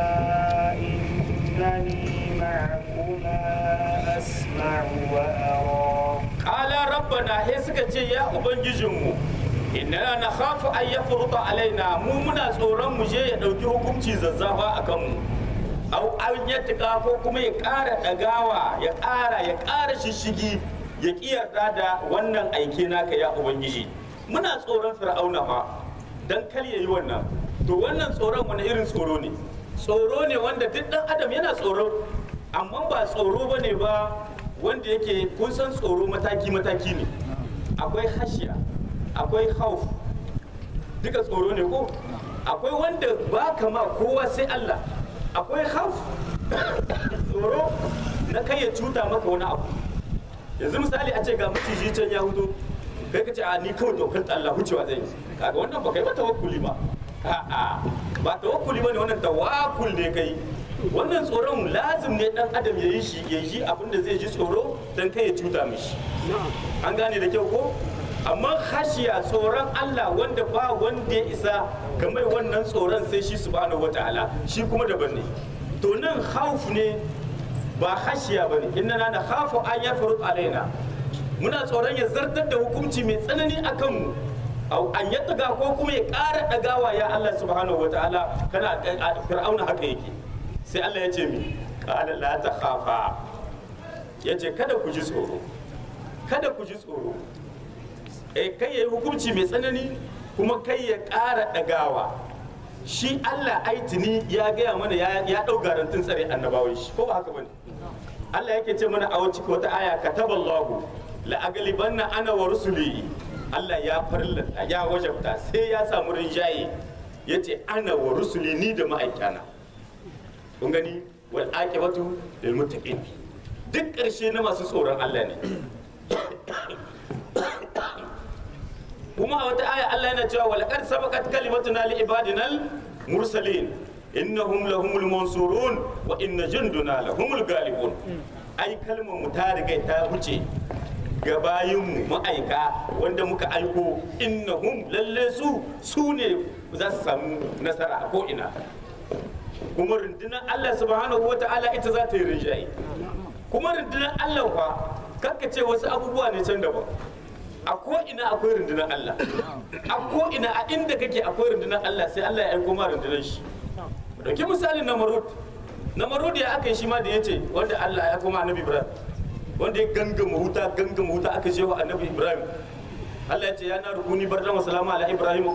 B: إنني معكما أسمع وأرى
A: قال ربنا هسك يا أبنجيجمو inna na khafu an yafruta alaina mu muna tsoron mu je ya dauki hukunci zazzafa akan mu au an yatika ko kuma ya ƙara dagawa ya ƙara ya ƙara shishigi ya kiyarda da wannan aike naka ya ubangiji muna tsoron fir'auna fa dan kar ya yi wannan to wannan tsoron wani irin tsoro ne tsoro ne wanda duk dan adam yana tsoro amma ba tsoro ba ne ba wanda yake kun san tsoro mataki mataki ne akwai hashiya akwai hauf duka tsoro ne ko akwai wanda ba kama kowa sai Allah akwai hauf tsoro na kai ya cuta maka wani abu yanzu misali a ce ga maciji can ya hudu kai ka ce a ni kawai dokar Allah hucewa zai yi kaga wannan ba kai ba tawakkuli ba a'a ba tawakkuli ba ne wannan tawakkul ne kai wannan tsoron lazim ne dan adam ya yi shi ya yi abin da zai ji tsoro dan kai ya cuta mishi an gane da kyau ko amma khashiya tsoron Allah wanda ba wanda ya isa ga mai wannan tsoron sai shi subhanahu wataala shi kuma daban ne to nan khawf ne ba khashiya bane inna na khafu an yafrut alaina muna tsoron ya zartar da hukunci mai tsanani a kanmu au an ya daga ko kuma ya ƙara dagawa ya Allah subhanahu wataala kana a- fir'auna haka yake sai Allah ya ce mi qala la takhafa yace kada ku ji tsoro kada ku ji tsoro eh kai yayi hukunci mai tsanani kuma kai ya ƙara dagawa shi Allah aitini ya gaya mana ya ya dau garantin tsare annabawan shi ko ba haka bane Allah yake ce mana a wacce wata aya kataballahu la aglibanna ana wa rusuli Allah ya farlanta ya wajabta sai ya samu rinjaye yace ana wa rusuli ni da ma'aikana kun gani wal aqibatu lil muttaqin duk ƙarshe na masu tsoron Allah ne kuma a wata aya Allah yana cewa wal qad sabaqat kalimatuna li ibadinal mursalin innahum lahumul mansurun wa inna junduna lahumul galibun ai kalmar mu ta riga ta wuce ga bayinmu ma'aika wanda muka aiko innahum lalle su su ne za su samu nasara a ko'ina kuma rundunar Allah subhanahu wa ta'ala ita za ta yi rinjaye kuma rundunar Allah fa kakka ce wasu abubuwa ne can daban a ko'ina akwai rundunar Allah a ko'ina a inda kake akwai rundunar Allah sai Allah ya aiko ma rundunar shi dauki misalin namarud namarud ya aka yi shi ma da ya ce wanda Allah ya kuma annabi Ibrahim wanda ya gangama wuta gangama wuta aka je wa annabi Ibrahim Allah ya ce ya na rukuni bardan wa salama ala Ibrahim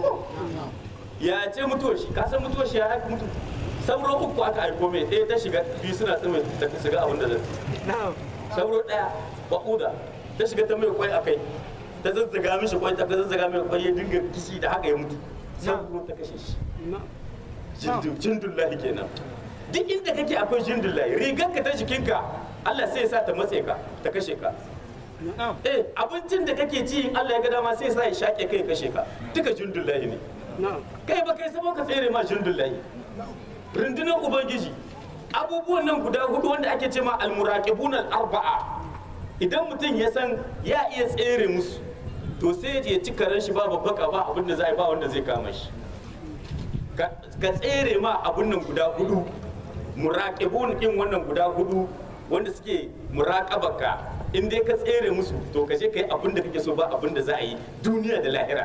A: ya ce mutuwar shi ka san mutuwar shi ya haka mutu sauro uku aka aiko mai ɗaya ta shiga biyu suna tsime ta shiga abin da zai sauro ɗaya baƙuda ta shiga ta mai kwai a kai ta zazzaga mishi kwai ta zazzaga mai kwai ya dinga kishi da haka ya mutu sauro ta kashe shi jindullahi kenan duk inda kake akwai jindullahi rigar ka ta jikinka Allah sai ya sa ta matse ka ta kashe ka eh abincin da kake ci in Allah ya ga dama sai ya sa ya shaƙe kai ya kashe ka duka jindullahi ne kai ba kai sabo ka tsere ma jindullahi rundunar ubangiji abubuwan nan guda hudu wanda ake ce ma almuraqibun al-arba'a idan mutum ya san ya iya tsere musu to sai ya ci karen shi ba babbaka ba abin da za a yi ba wanda zai kama shi ka ka tsere ma abun nan guda hudu muraqibun din wannan guda hudu wanda suke muraqabaka in dai ka tsere musu to ka je kai abin da kake so ba abin da za a yi duniya da lahira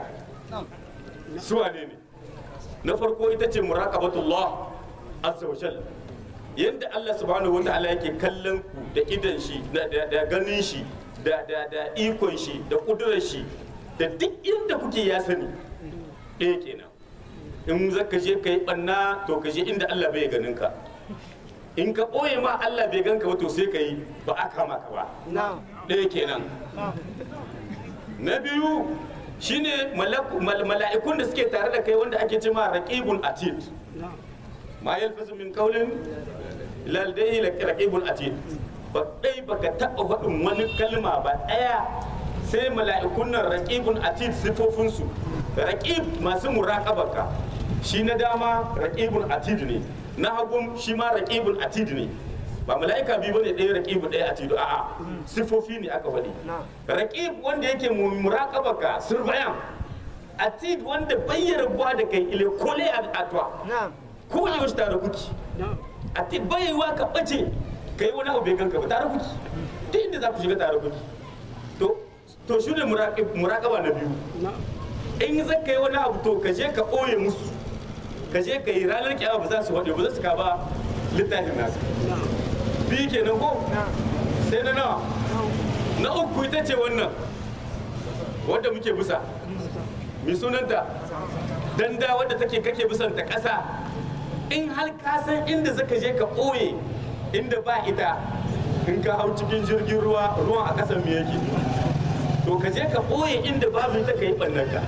A: su wane ne na farko ita ce muraqabatullah azza wa jal yadda Allah subhanahu wa ta'ala yake kallon ku da idan shi da da- da ganin shi da da da ikon shi da kudurar shi da duk inda kuke ya sani ɗaya kenan in zaka je ka yi ɓanna to ka je inda Allah bai ganin ka in ka ɓoye ma Allah bai ganka ba to sai ka yi ba a kama ka ba ɗaya kenan na biyu shine malaku- mal- mala'ikun da suke tare da kai wanda ake cema raqibun atid ma yalfazu min qawlin ladayhi raqibun atid ba dai baka taɓa faɗin wani kalma ba ɗaya sai mala'ikun nan raqibun atid sifofin su raqib masu muraqabaka shi na dama raqibun atid ne na hagun shi ma raqibun atid ne ba mala'ika biyu bane ɗaya raqibu ɗaya atidu a'a sifofi ne aka faɗi raqib wanda yake mu- muraqabaka surveyan atid wanda bayyana buwa da kai ile kole a atwa ko yaushe tare kuki atid bayyawa ka bace kai wani abu bai ganka ba tare kuki duk inda za ku shiga tare kuki to to shi ne muraqib muraqaba na biyu in za ka yi wani abu to ka je ka ɓoye musu ka je ka yi ranar kiyama ba za su faɗi ba za su ka ba littafin nasu biyu kenan ko sai na nawa na uku ita ce wannan wadda muke bisa mai sunanta danda wadda take kake bisan ta ƙasa in har ka san inda zaka je ka ɓoye inda ba ita in ka hau cikin jirgin ruwa ruwan a ƙasan me yake to ka je ka ɓoye inda babu ita ka yi ɓannanka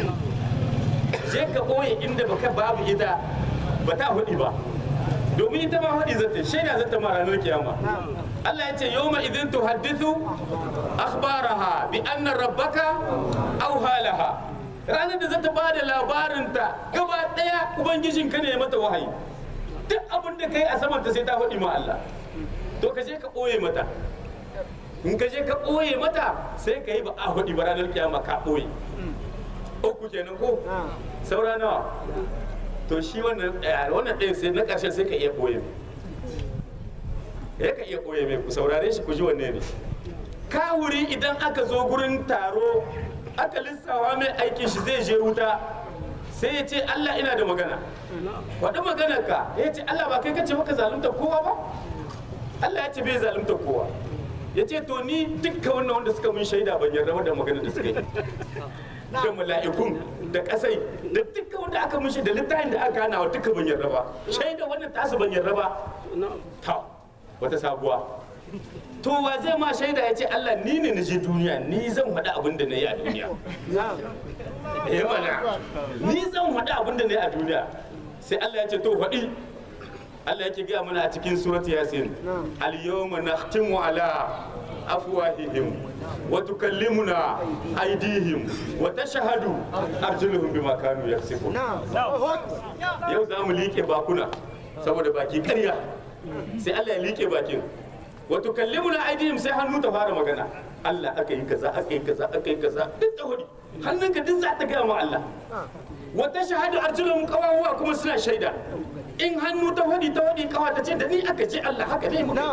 A: je ka ɓoye inda baka babu ita ba ta hudi ba domin ita ma hudi zata shaida zata ma ranar kiyama Allah ya ce yawma idin tuhaddithu akhbaraha bi anna rabbaka awha laha ranar da zata bada labarinta gaba daya ubangijin ka ne ya mata wahayi duk abin da kai a saman ta sai ta hudi ma Allah to ka je ka ɓoye mata in ka je ka ɓoye mata sai ka yi ba a hudi ba ranar kiyama ka ɓoye uku kenan ko saura nawa to shi wannan ɗaya wannan ɗaya sai na ƙarshen sai ka iya ɓoye mai ya ka iya ɓoye mai ku saurare shi ku ji wanne ne kawuri idan aka zo gurin taro aka lissawa mai aikin shi zai je wuta sai ya ce Allah ina da magana faɗi maganar ka ya ce Allah ba kai kace maka zalunta kowa ba Allah ya ce bai zalunta kowa ya ce to ni dukkan wannan wanda suka mun shaida ban yarda da magana da suka yi da mala'ikun da kasai da dukkan wanda aka mun shaida littafin da aka hana wa duka ban yarda ba shaida wannan tasu ban yarda ba ta wata sabuwa to wa zai ma shaida ya ce Allah ni ne na je duniya ni zan faɗi abin da na yi a duniya eh mana ni zan faɗi abin da na yi a duniya sai Allah ya ce to faɗi Allah yake gaya mana a cikin surat yasin al-yawma nakhtimu ala afwahihim wa tukallimuna aydihim wa tashhadu arjuluhum bima kanu yaksibun yau za mu liƙe bakuna saboda baki ƙarya sai Allah ya liƙe bakin wa tukallimuna aydihim sai hannu ta fara magana Allah aka yi kaza aka yi kaza aka yi kaza duk da hudi hannunka duk za ta gaya ma Allah wa tashhadu arjuluhum qawawa kuma suna shaida in hannu ta hudi ta hudi kawa ta ce da ni aka ce Allah haka ne mu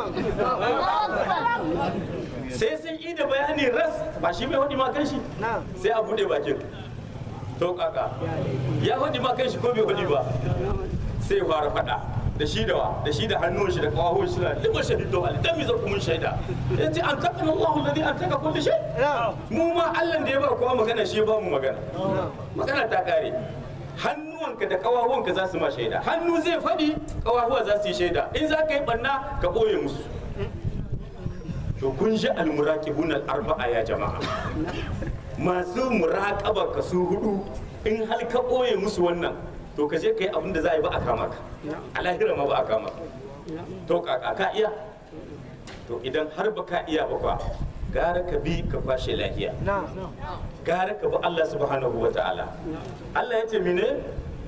A: sai sun yi da bayani ras ba shi mai hudi ma kan shi sai a bude bakin to kaka ya hudi ma kan shi ko bai hudi ba sai ya fara fada da shi da wa da shi da hannun shi da kawahun shi na lima shahidu al dan mi zaku mun shaida yace an takana Allahu alladhi an taka kulli shay mu ma Allah da ya ba kowa magana shi ba mu magana magana ta kare hannuwanka da kawahuwanka za su ma shaida hannu zai faɗi kawahuwa za su yi shaida in za ka yi ɓanna ka ɓoye musu to kun ji almuraqibun al-arba'a ya jama'a masu muraqaba ka su hudu in hal ka ɓoye musu wannan to ka je ka yi abin da za a yi ba a kama ka a lahira ma ba a kama ka to kaka ka iya to idan har ba ka iya ba kwa gara ka bi ka kwashe lahiya gara ka bi Allah subhanahu wa ta'ala Allah ya ce mine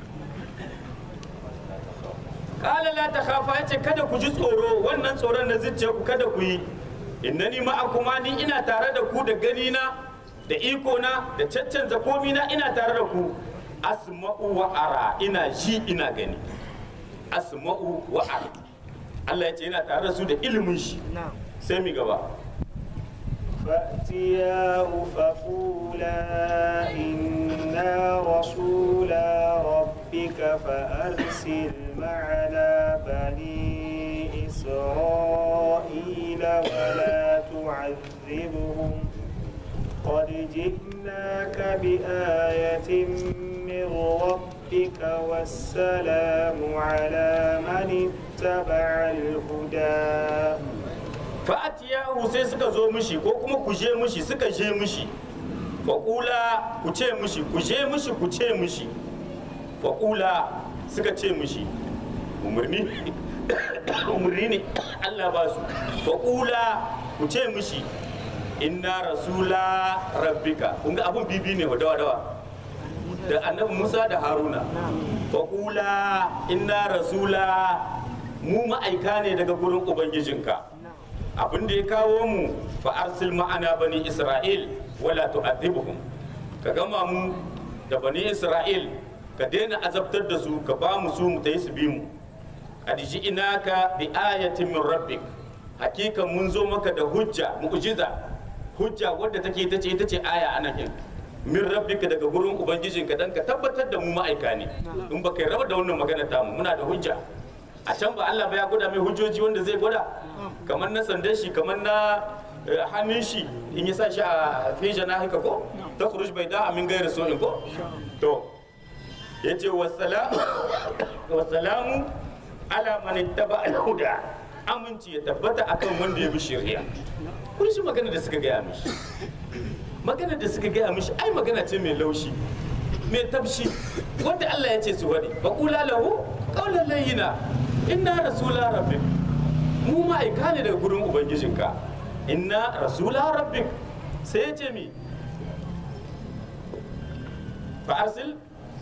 A: kala la ta khafa ya ce kada ku ji tsoro wannan tsoron na zuciya ku kada ku yi innani ma'akuma ni ina tare da ku da gani na da iko na da caccanza komi na ina tare da ku asma'u wa ara ina ji ina gani asma'u wa ara Allah ya ce ina tare da su da ilimin shi sai mi gaba
B: فأتياه فقولا إنا رسولا ربك فأرسل معنا بني إسرائيل ولا تعذبهم قد جئناك بآية من ربك والسلام على من اتبع الهدى
A: fa'atiyahu sai suka zo mishi ko kuma ku je mishi suka je mishi faƙula ku ce mishi ku je mishi ku ce mishi faƙula suka ce mishi umarni umarni ne Allah ba su faƙula ku ce mishi inna rasula rabbika kun ga abun bibi ne dawa dawa da annabi Musa da Haruna faƙula inna rasula mu ma'aika ne daga gurin ubangijinka abin da ya kawo mu fa arsil ma'ana bani isra'il wala tu'adhibuhum ka gama mu da bani isra'il ka daina azabtar da su ka ba mu su mu tayi su bi mu qad ji'naka bi ayatin min rabbik hakikan mun zo maka da hujja mu'jiza hujja wadda take ita ce ita ce aya anan kin min rabbika daga gurin ubangijinka dan ka tabbatar da mu ma'aika ne in baka yi raba da wannan magana tamu muna da hujja a can ba Allah ba ya gwada mai hujjoji wanda zai gwada kamar na sandan shi kamar na hannun shi in ya sa shi a feja na haka ko ta kurush bai da amin gairar so'in ko to ya ce wasalamu ala man ittaba al-huda aminci ya tabbata akan wanda ya bi shari'a kun shi magana da suka gaya mishi magana da suka gaya mishi ai magana ce mai laushi mai tabshi wanda Allah ya ce su wani ba kula lahu qawlan layyina inna rasula rabbik mu ma'aika ne daga gurin ubangijinka inna rasula rabbik sai ya ce mi fa arsil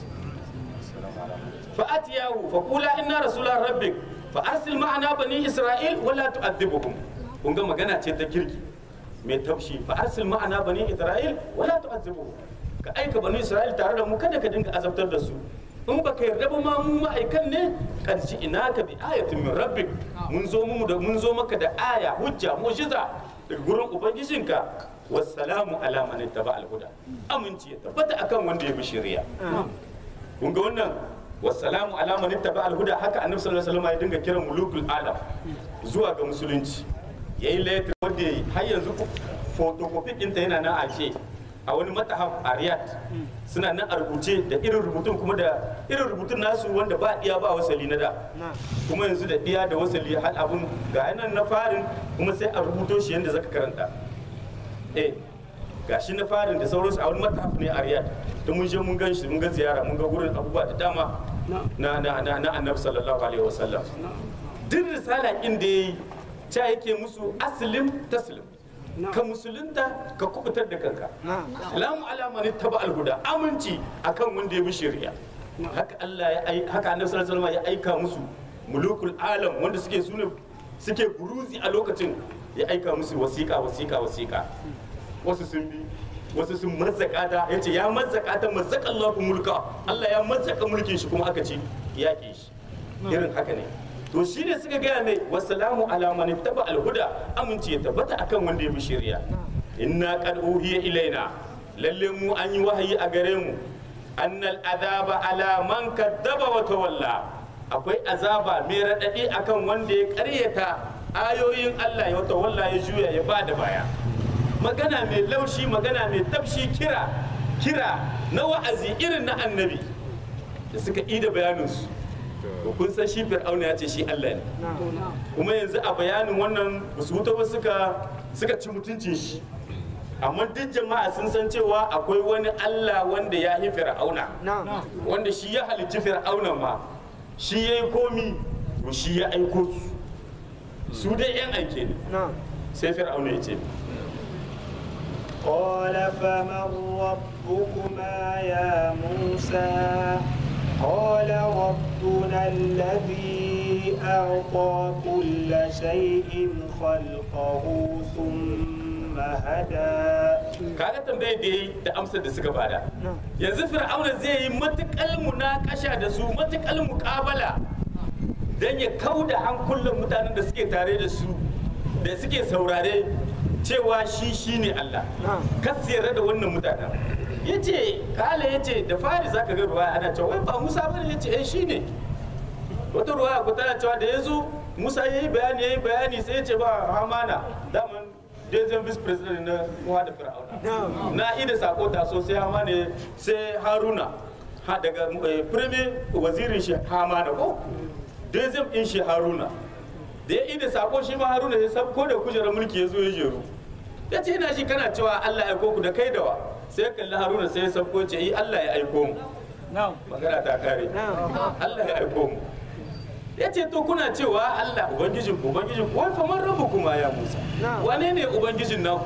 A: fa atiyahu fa qula inna rasula rabbik fa arsil ma'ana bani isra'il wala tu'adhibuhum kun ga magana ce ta kirki mai taushi fa arsil ma'ana bani isra'il wala tu'adhibuhum ka aika bani isra'il tare da mu kada ka dinga azabtar da su in baka yarda ba ma mu ma'aikan ne karji ina ka bi ayatin min rabbik mun zo mu da mun zo maka da aya hujja mu'jiza daga gurin ubangijinka wassalamu ala man ittaba al-huda aminci ya tabbata akan wanda ya bi shari'a kun ga wannan wassalamu ala man ittaba al-huda haka annabi sallallahu alaihi wasallam ya dinga kiran mulukul alam zuwa ga musulunci yayi letter wanda yayi har yanzu photocopy ɗinta yana nan a ke a wani matahaf a riyadh suna nan a rubuce da irin rubutun kuma da irin rubutun nasu wanda ba iya ba wasali na da kuma yanzu da iya da wasali hal abun ga yanan na farin kuma sai a rubuto shi yadda zaka karanta eh gashi na farin da sauransu a wani matahaf ne a riyadh da mun je mun gan shi mun ga ziyara mun ga gurin abubuwa da dama na na na na annabi sallallahu alaihi wasallam duk risala inda yayi ta yake musu aslim taslim ka musulunta ka kubutar da kanka salamu ala man taba alhuda aminci akan wanda ya bi shari'a haka Allah ya ai haka annabi sallallahu alaihi wasallam ya aika musu mulukul alam wanda suke sune suke buruzi a lokacin ya aika musu wasiƙa wasiƙa wasiƙa wasu sun bi wasu sun mazzaka ta yace ya mazzaka ta mazzaka Allah mulka Allah ya mazzaka mulkin shi kuma aka ce yaƙe shi irin haka ne to shi ne suka gaya mai wasalamu ala man ittaba alhuda aminci ya tabbata akan wanda ya bi shari'a inna qad uhiya ilaina lalle mu an yi wahayi a gare mu annal azaba ala man kaddaba wa tawalla akwai azaba mai radadi akan wanda ya karyata ayoyin Allah ya tawalla ya juya ya bada baya magana mai laushi magana mai tafshi kira kira na wa'azi irin na annabi da suka ida bayaninsu to kun san shi fir'auna ya ce shi Allah ne kuma yanzu a bayanin wannan su wuta ba suka suka ci mutuncin shi amma duk jama'a sun san cewa akwai wani Allah wanda ya yi fir'auna wanda shi ya halicci fir'auna ma shi ya yi komi to shi ya aiko su su dai yan aike ne sai fir'auna ya ce
B: قال فمن ربكما يا موسى قال ربنا الذي أعطى كل شيء خلقه ثم هدى
A: kaga tambayar da yi da amsar da suka bada yanzu fir'auna zai yi matukal munakasha da su matukal muƙabala don ya kauda hankulan mutanen da suke tare da su da suke saurare cewa shi shi ne Allah kas yarda da wannan mutanen ya ce kala ya ce da fari za ka ga ruwa ana cewa wai ba musa bane ya ce eh shi ne wata ruwa ku tana cewa da ya zo musa ya yi bayani ya yi bayani sai ya ce ba hamana daman dezem vice president na muwa da fir'auna na ida sako taso sai hamana sai haruna ha daga eh, premier wazirin shi hamana ko dezem din shi haruna da ya ida sako shi ma haruna ya sabko da kujerar mulki ya zo ya jeru ya ce ina shi kana cewa allah ya aiko ku da kai da wa sai ya kalli haruna sai ya sabko ce yi allah ya aiko mu magana ta kare allah ya aiko mu ya ce to kuna cewa allah ubangijin ku ubangijin ku wai faman rabu kuma ya musa wane ne ubangijin naku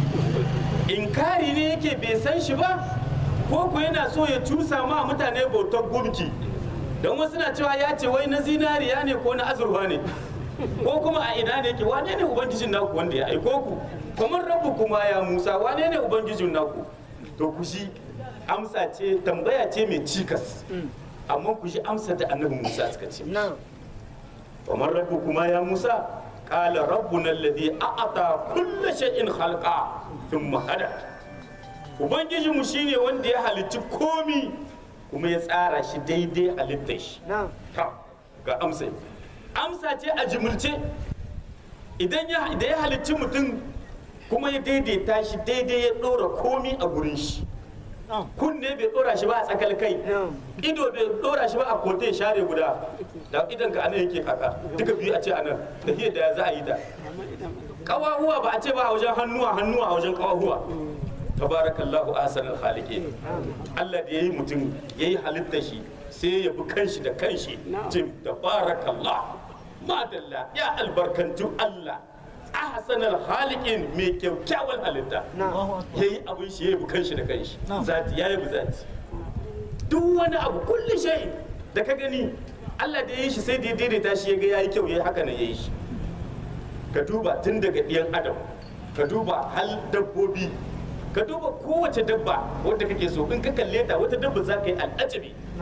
A: inkari ne yake bai san shi ba ko ku yana so ya cusa ma mutane bautar gumki don wasu na cewa ya ce wai na zinariya ne ko na azurfa ne ko kuma a ina ne yake wane ne ubangijin naku wanda ya aiko ku kamar rabu kuma ya musa wane ne ubangijin naku to ku shi amsa ce tambaya ce mai cikas amma ku shi amsa da annabi musa suka ce kamar rabu kuma ya musa qala rabbuna alladhi a'ata kulla shay'in khalqa thumma hada ubangijin mu shine wanda ya halicci komi kuma ya tsara shi daidai halittar shi Ta, ga amsa amsa ce a jimilce idan ya da ya halicci mutum kuma ya daidaita shi daidai ya ɗora komi a gurin shi kunne bai ɗora shi ba a tsakal kai ido bai ɗora shi ba a kote share guda da idan ka anan yake kaka duka biyu a ce anan da hiyar da za a yi ta kawahuwa ba a ce ba a wajen hannuwa hannuwa a wajen kawahuwa tabarakallahu ahsanul khaliqin Allah da yayi mutum yayi halitta shi sai ya bi kanshi da kanshi jim tabarakallah madalla ya albarkantu Allah ahsanul khaliqin mai kyakkyawan halitta yayi abin shi yayi bi kanshi da kanshi zati yayi bi zati duk wani abu kulli shay da ka gani Allah da yayi shi sai da ya daidaita shi ya ga yayi kyau yayi haka ne yayi shi ka duba tun daga ɗiyan adam ka duba hal dabbobi ka duba kowace dabba wadda kake so in ka kalle ta wata dabba za ka yi al'ajabi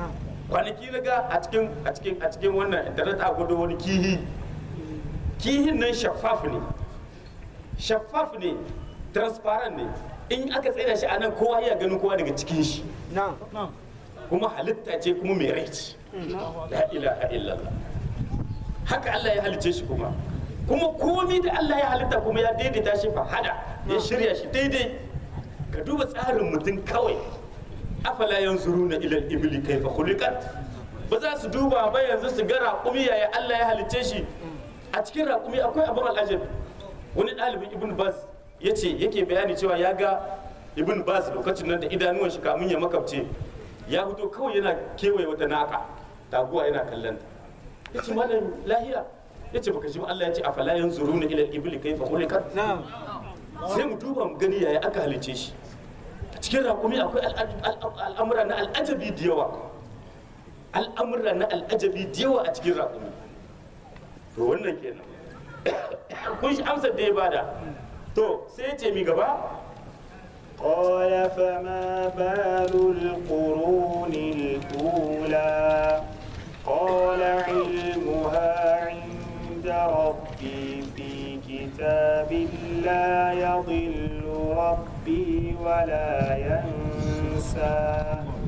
A: kwanaki na ga a cikin a cikin a cikin wannan internet a gudu wani kihi kihin nan shaffaf ne shaffaf ne transparent ne in aka tsaye shi a nan kowa ya ganin kowa daga cikin shi kuma halitta ce kuma mai rai ce la ilaha illallah haka Allah ya halice shi kuma kuma komi da Allah ya halitta kuma ya daidaita shi fa hada ya shirya shi daidai ka duba tsarin mutum kawai afala yanzuruna ila al-ibli kayfa khuliqat ba za su duba ba yanzu su ga raƙumi yaya Allah ya halice shi a cikin raƙumi akwai abin al'ajab wani ɗalibin ibn baz ya ce yake bayani cewa ya ga ibn baz lokacin nan da idanuwan shi kamun ya makabce ya fito kawai yana kewaye wata naka taguwa yana kallon ta ya ce malam lahiya ya ce baka ji ba Allah ya ce a fala yanzuruna ila al-ibli kayfa khuliqat sai mu duba mu gani yaya aka halice shi a cikin raƙumi akwai al'amura na al'ajabi da yawa al'amura na al'ajabi da yawa a cikin raƙumi to wannan kenan kun shi amsar da ya bada to sai ya ce mi gaba
B: قال فما بال القرون الأولى قال علمها عند ربي في كتاب لا يضل ربي ولا ينسى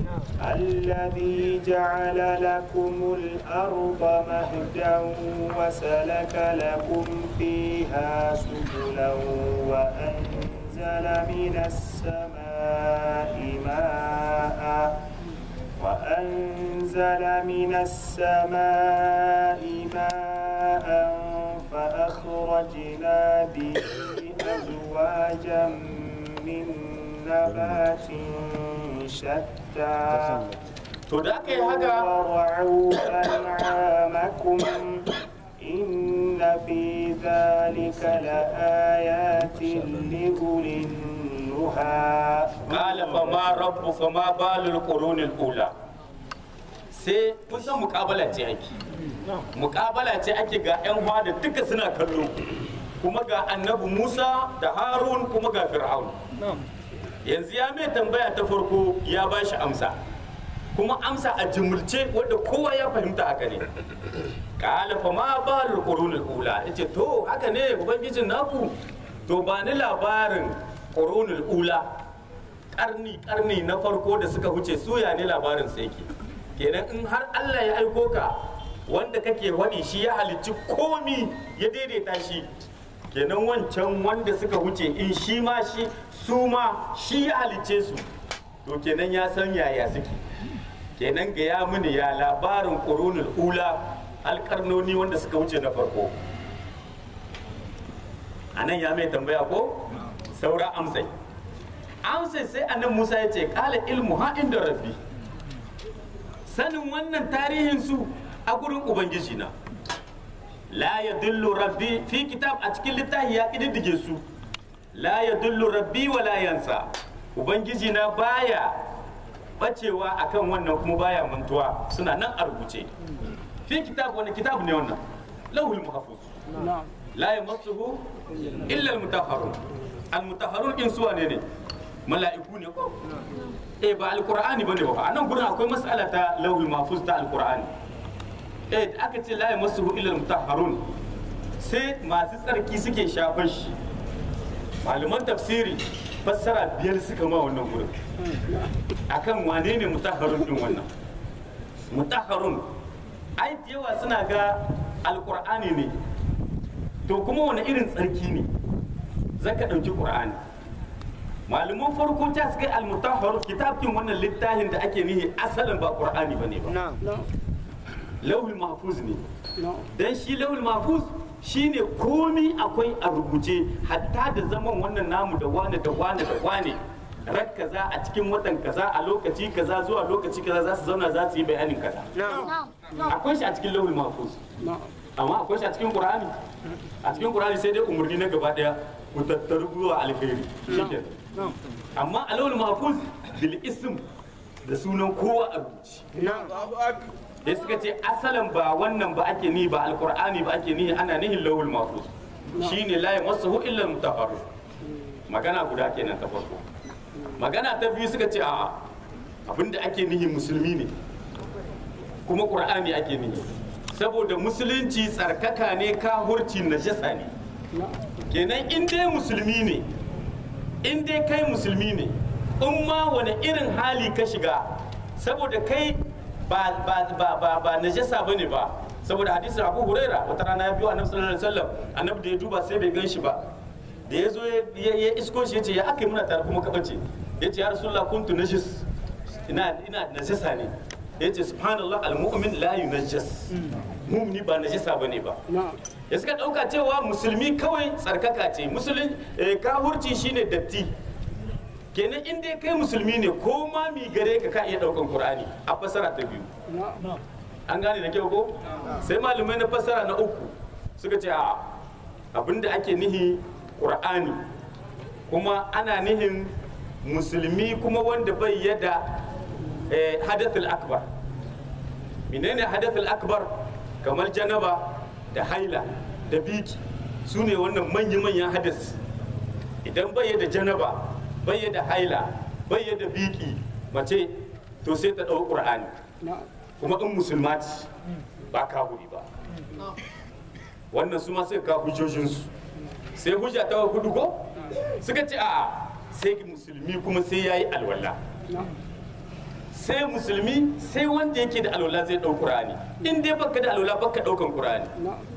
B: الذي جعل لكم الأرض مهدا وسلك لكم فيها سبلا وأنزل من السماء ماء وأنزل من السماء ماء فأخرجنا به أزواجا من نبات شتى
A: to da aka yi haka
B: وارعوا أنعامكم إن في ذلك لآيات لأولي النهى
A: qala fa ma rabbuka ma balul qurunil ula sai kun san muƙabala ce ake muƙabala ce ake ga yan da duka suna kallo kuma ga annabi Musa da Harun kuma ga Fir'aun yanzu ya mai tambaya ta farko ya ba shi amsa kuma amsa a jimulce wadda kowa ya fahimta haka ne qala fa ma balul qurunil ula yace to haka ne ubangijin naku to ba ni labarin qurunul ula karni karni na farko da suka huce suya ne labarin sa yake kenan in har Allah ya aiko ka wanda kake wani shi ya halicci komi ya daidaita shi kenan wancan wanda suka huce in shi ma shi su ma shi ya halicce su to kenan ya san yaya suke kenan ga ya mini ya labarin qurunul ula alkarnoni wanda suka wuce na farko anan ya mai tambaya ko saura amsai amsai sai annan musa ya ce kala ilmu ha inda rabbi sanin wannan tarihin su a gurin ubangiji na la ya dullu rabbi fi kitab a cikin littafi ya ƙididdige su la ya dullu rabbi wa la yansa ubangiji na baya bacewa akan wannan kuma baya mantuwa suna nan a rubuce fi kitab wani kitab ne wannan lauhul mahfuz la yamassuhu illa al-mutahharun al-mutahharun in suwa ne ne mala'iku ne ko eh ba alqur'ani bane ba anan gurin akwai mas'ala ta lauhul mahfuz ta alqur'ani eh da aka ce la yamassuhu illa al-mutahharun sai masu tsarki suke shafar shi malaman tafsiri fassara biyar suka ma wannan gurin akan wane ne mutahharun din wannan mutahharun ai da yawa suna ga alqur'ani ne to kuma wani irin tsarki ne zaka ɗauki qur'ani malaman farko ta suka yi almutahhar kitabkin wannan littafin da ake nihi asalin ba qur'ani bane ba lauhul mahfuz ne dan shi lauhul mahfuz shine komi akwai a rubuce hatta da zaman wannan namu da wane da wane da wane rak kaza a cikin watan kaza a lokaci kaza zuwa lokaci kaza za su zauna za su yi bayanin kaza akwai shi a cikin lauhul mahfuz amma akwai shi a cikin qur'ani a cikin qur'ani sai dai umarni na gaba daya ku tattaru zuwa alkhairi shikenan amma a lauhul mahfuz bil ism da sunan kowa a rubuce da suka ce asalin ba wannan ba ake ni ba alkur'ani ba ake ni ana nihin lawul mahfuz shine la yamassuhu illa al-mutahharun magana guda kenan ta farko magana ta biyu suka ce a abinda ake nihi musulmi ne kuma qur'ani ake nihi saboda musulunci tsarkaka ne kahurci najasa ne kenan in dai musulmi ne in dai kai musulmi ne in ma wani irin hali ka shiga saboda kai ba ba ba ba ba najasa bane ba saboda hadisin Abu Huraira wata rana ya biyo Annabi sallallahu alaihi wasallam Annabi da ya duba sai bai gan shi ba da ya zo ya ya isko shi ya ce ya aka yi muna tare kuma ka bace ya ce ya rasulullah kuntu najis ina ina najasa ne ya ce subhanallah almu'min la yunajjas mu'mini ba najasa bane ba ya suka dauka cewa musulmi kawai tsarkaka ce musulun kahurci shine datti kenan in dai kai musulmi ne ko ma mi gare ka ka iya daukan qur'ani a fasara ta biyu an gane da kyau ko sai malamai na fasara na uku suka ce a abinda ake nihi qur'ani kuma ana nihin musulmi kuma wanda bai yada eh, hadathul akbar menene hadathul akbar kamar janaba da haila da biki su ne wannan manya-manyan hadas idan bai da janaba bai da haila bai da biki mace to sai ta ɗau ƙur'ani kuma in musulma ce ba kafiri ba wannan su ma suka kawo hujjojinsu sai hujja ta hudu ko suka ce a'a sai musulmi kuma sai ya yi alwala sai musulmi sai wanda yake da alwala zai ɗau ƙur'ani in dai baka da alwala baka ɗaukan ƙur'ani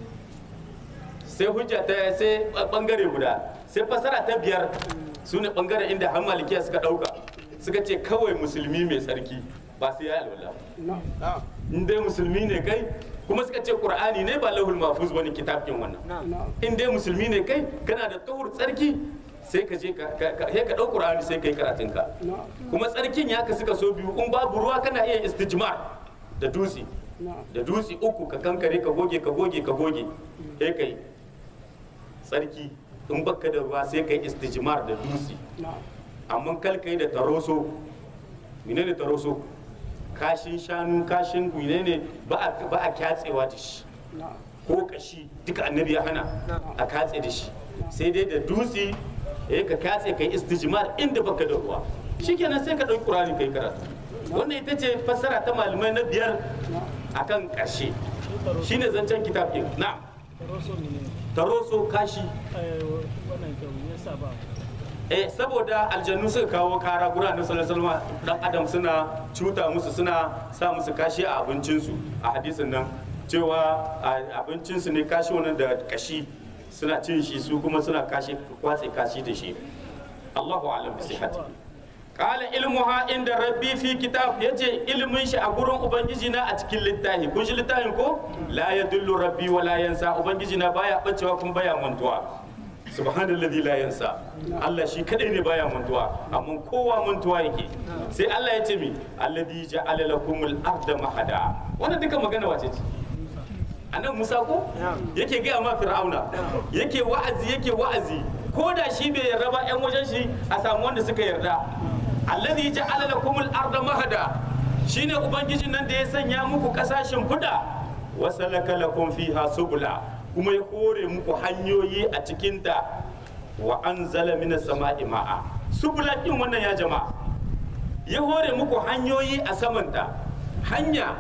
A: sai hujja ta sai bangare guda sai fasara ta biyar su ne bangare inda har malikiya suka ɗauka suka ce kawai musulmi mai tsarki ba sai ya yi alwala in dai musulmi ne kai kuma suka ce qur'ani ne ba lahul mahfuz bane kitabin wannan in dai musulmi ne kai kana da tuhur tsarki sai ka je ka sai ka dau qur'ani sai kai karatun ka kuma tsarkin ya ka suka so biyu in babu ruwa kana iya istijmar da dutse da dutse uku ka kankare ka goge ka goge ka goge sai kai tsarki in baka da ruwa sai kai istijmar da dutse amma kal kai da taroso menene taroso kashin shanu kashin menene ba a ba a kyatsewa da shi ko kashi duka annabi ya hana a katse da shi sai dai da dutse eh ka katse kai istijmar inda baka da ruwa shikenan sai ka dauki qur'ani kai karatu wannan ita ce fassara ta malamai na biyar akan karshe shine zancen kitab din na'am taroso kashi eh saboda aljannu suka kawo kara gura na sallallahu dan adam suna cuta musu suna sa musu kashi a abincinsu a hadisin nan cewa abincinsu ne kashi wannan da kashi suna cin shi su kuma suna kashi kwatse kashi da shi Allahu a'lam bi sihhati qala ilmuha inda rabbi fi kitab yace ilmin shi a gurin ubangiji na a cikin littafi kun shi littafin ko la yadullu rabbi wa la yansa ubangiji na baya bacewa kuma baya mantuwa subhanallazi la yansa Allah shi kadai ne baya mantuwa amma kowa mantuwa yake sai Allah ya ce mi alladhi ja'ala lakumul arda mahada wannan duka magana wace ce anan Musa ko yake gaya ma Fir'auna yake wa'azi yake wa'azi ko da shi bai yarda ba yan wajen shi a samu wanda suka yarda alladhi ja'ala lakumul arda mahada shine ubangijin nan da ya sanya muku kasashen fuda wasalaka lakum fiha subula kuma ya hore muku hanyoyi a cikinta wa an zala mina sama'i ma'a subula ɗin wannan ya jama'a ya hore muku hanyoyi a samanta hanya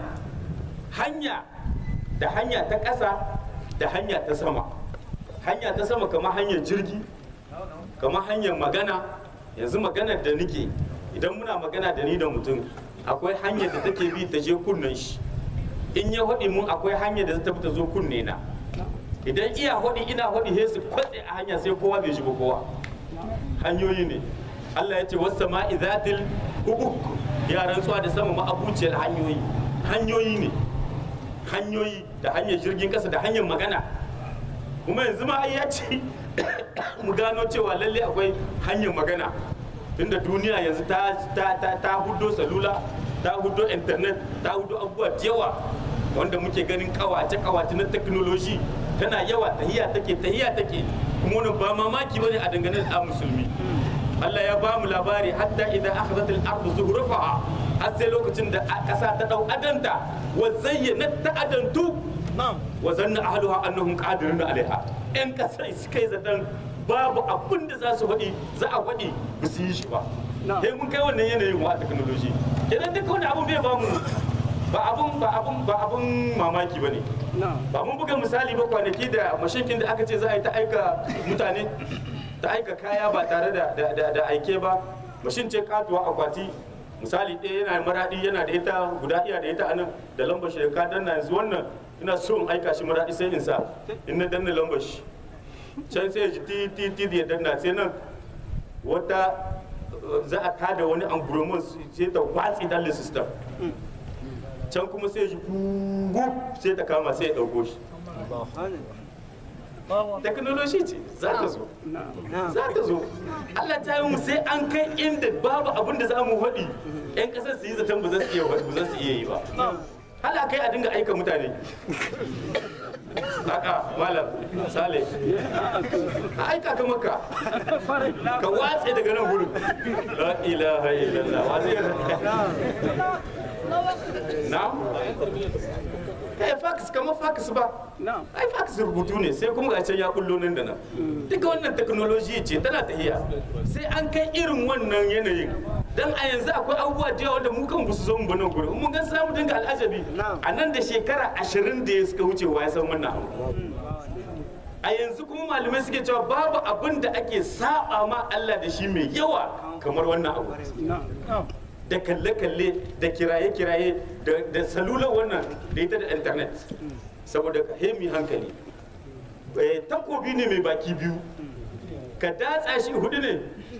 A: hanya da hanya ta ƙasa da hanya ta sama hanya ta sama kamar hanyar jirgi kamar hanyar magana yanzu maganar da nike idan muna magana da ni da mutum akwai hanyar da take bi ta je kunnen shi in ya haɗi mun akwai hanyar da ta zo kunne na idan iya hudi ina hudi he su kwatse a hanya sai kowa bai ji ba kowa hanyoyi ne Allah ya ce wasu sama'i zatil hubuk ya rantsuwa da sama ma'abuciyar hanyoyi hanyoyi ne hanyoyi da hanyar jirgin kasa da hanyar magana kuma yanzu ma ya ce mu gano cewa lalle akwai hanyar magana tunda duniya yanzu ta ta ta ta hudo salula ta hudo internet ta hudo abubuwa da yawa wanda muke ganin kawace kawace na technology tana yawa tahiya take tahiya take kuma wannan ba mamaki bane a dangane da musulmi Allah ya ba mu labari hatta idan akhadhat al-ardu zuhrufaha har sai lokacin da kasa ta dau adanta wa zayyanat ta adantu wa zanna ahluha annahum qadirun alaiha yan kasa suka yi zaton babu abin da za su faɗi za a faɗi ba su yi shi ba sai mun kai wannan yanayin wa technology kenan duka wani abu bai ba mu ba abun ba abun ba abun mamaki bane ba mun buga misali ba kwanaki da mashinkin da aka ce za a yi ta aika mutane ta aika kaya ba tare da da- da da aike ba mashin ce katuwa akwati misali ɗaya yana maraɗi yana da ita guda iya da ita anan da lambar shi da ka danna yanzu wannan ina so in aika shi maraɗi sai in sa in na danna lambar shi can sai ya ji ti ti ti da ya danna sai nan wata uh, za a tada wani angurumon sai ta watsi dalin system can kuma sai ya ji gugu sai ta kama sai ya ɗauko shi teknoloji ce za ta zo za ta zo Allah ta yi mu sai an kai inda babu abin da za mu haɗi yan ƙasar su yi zaton ba za su iya ba za su iya yi ba hala kai a dinga aika mutane Aka malam sale a aika ka maka ka watse daga nan gurin la ilaha illallah wa zai na eh fax kamar fax ba ai fax rubutu ne sai kuma ga can ya bullo nan da nan duka wannan technology ce tana tahiya sai an kai irin wannan yanayin dan a yanzu akwai abubuwa da yawa wanda mu kan su zo mu nan gurin mun ga samu dinga al'ajabi a nan da shekara ashirin da ya suka wuce wa ya san wannan abu a yanzu kuma malamai suke cewa babu abin da ake saba ma Allah da shi mai yawa kamar wannan abu da kalle-kalle da kiraye-kiraye da- da salular wannan da ita da internet saboda ka hemi hankali Eh, takobi ne mai baki biyu ka datsa shi hudu ne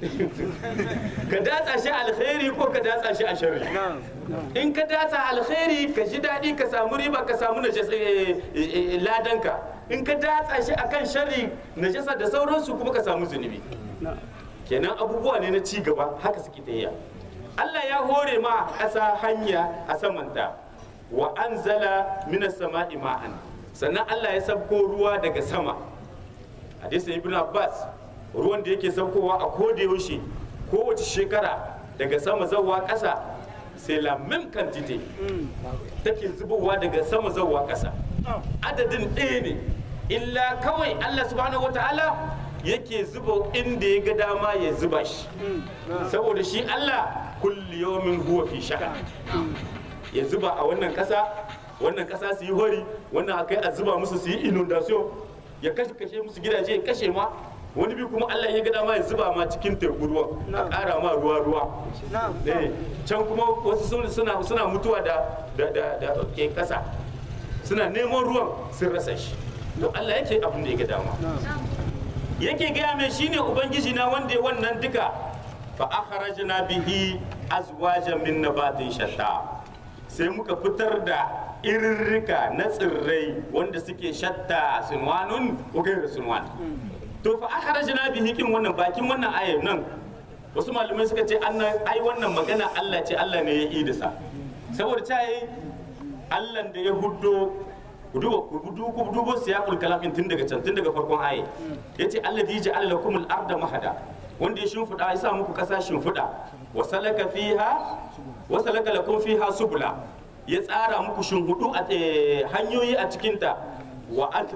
A: ka datsa shi alkhairi ko ka datsa shi a sharri in ka datsa alkhairi ka ji daɗi ka samu riba ka samu najas- eh, eh, eh, ladanka in ka datsa shi akan sharri najasa da sauransu kuma ka samu zunubi kenan abubuwa ne na ci gaba haka suke tafiya Allah ya hore ma ƙasa hanya a samanta wa anzala minas sama'i ma'an sannan Allah ya sabko ruwa daga sama hadisin ibn Abbas ruwan da yake sabkowa a koda yaushe kowace shekara daga sama zawwa ƙasa sai la même quantité take zubowa daga sama zawwa ƙasa adadin ɗaya ne illa kawai Allah subhanahu wataala yake zuba inda ya ga dama ya zuba shi saboda shi Allah kulli yawmin huwa fi sha'an ya zuba a wannan kasa wannan kasa su yi hori wannan akai a zuba musu su yi inundation ya kashe kashe musu gidaje ya kashe ma wani bi kuma Allah ya ga dama ya zuba ma cikin teku ruwa a ƙara ma ruwa ruwa eh can kuma wasu sun- suna suna mutuwa da da da da ke kasa suna neman ruwan sun rasa shi to Allah yake abin da ya ga dama yake gaya mai shine ubangiji na wanda ya wannan duka fa akhrajna bihi azwajan min nabatin shatta sai muka fitar da irirrika na tsirrai wanda suke shatta sunwanun ko gairu sunwan to fa akhrajna bihi kin wannan bakin wannan ayar nan wasu malamai suka ce annan ai wannan magana Allah ce Allah ne ya idisa saboda ta yi Allah da ya huddo ku duba ku duba ku duba siyaqul kalam din tun daga can tun daga farkon aye yace alladhi ja'ala lakum al-arda mahada wanda ya shimfida ya sa muku kasa shimfida wa salaka fiha wa salaka lakum fiha subula ya tsara muku shimhudu a eh, hanyoyi a cikin ta wa an-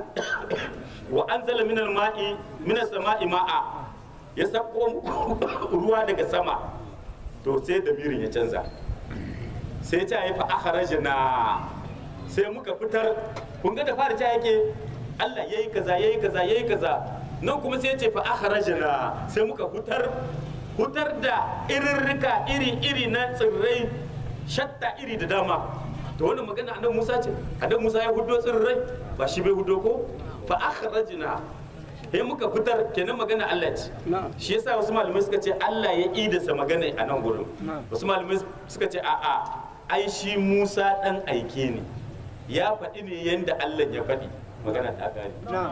A: wa anzala min al-ma'i min as-sama'i ma'a ya sako muku ruwa daga sama to sai damirin ya canza sai ta yi fa akhrajna sai muka fitar kun ga da fara ta yake Allah yayi kaza yayi kaza yayi kaza nan kuma sai ya ce fa akhrajna sai muka fitar fitar da irirrika iri iri na tsirrai shatta iri da dama to wannan magana annabi Musa ce annabi Musa ya hudo tsirrai ba shi bai hudo ko fa akhrajna sai muka fitar kenan magana Allah ce shi yasa wasu malamai suka ce Allah ya idasa magana a nan gurin wasu malamai suka ce a'a ai shi Musa dan aike ne ya faɗi ne yanda Allah ya faɗi magana ta gani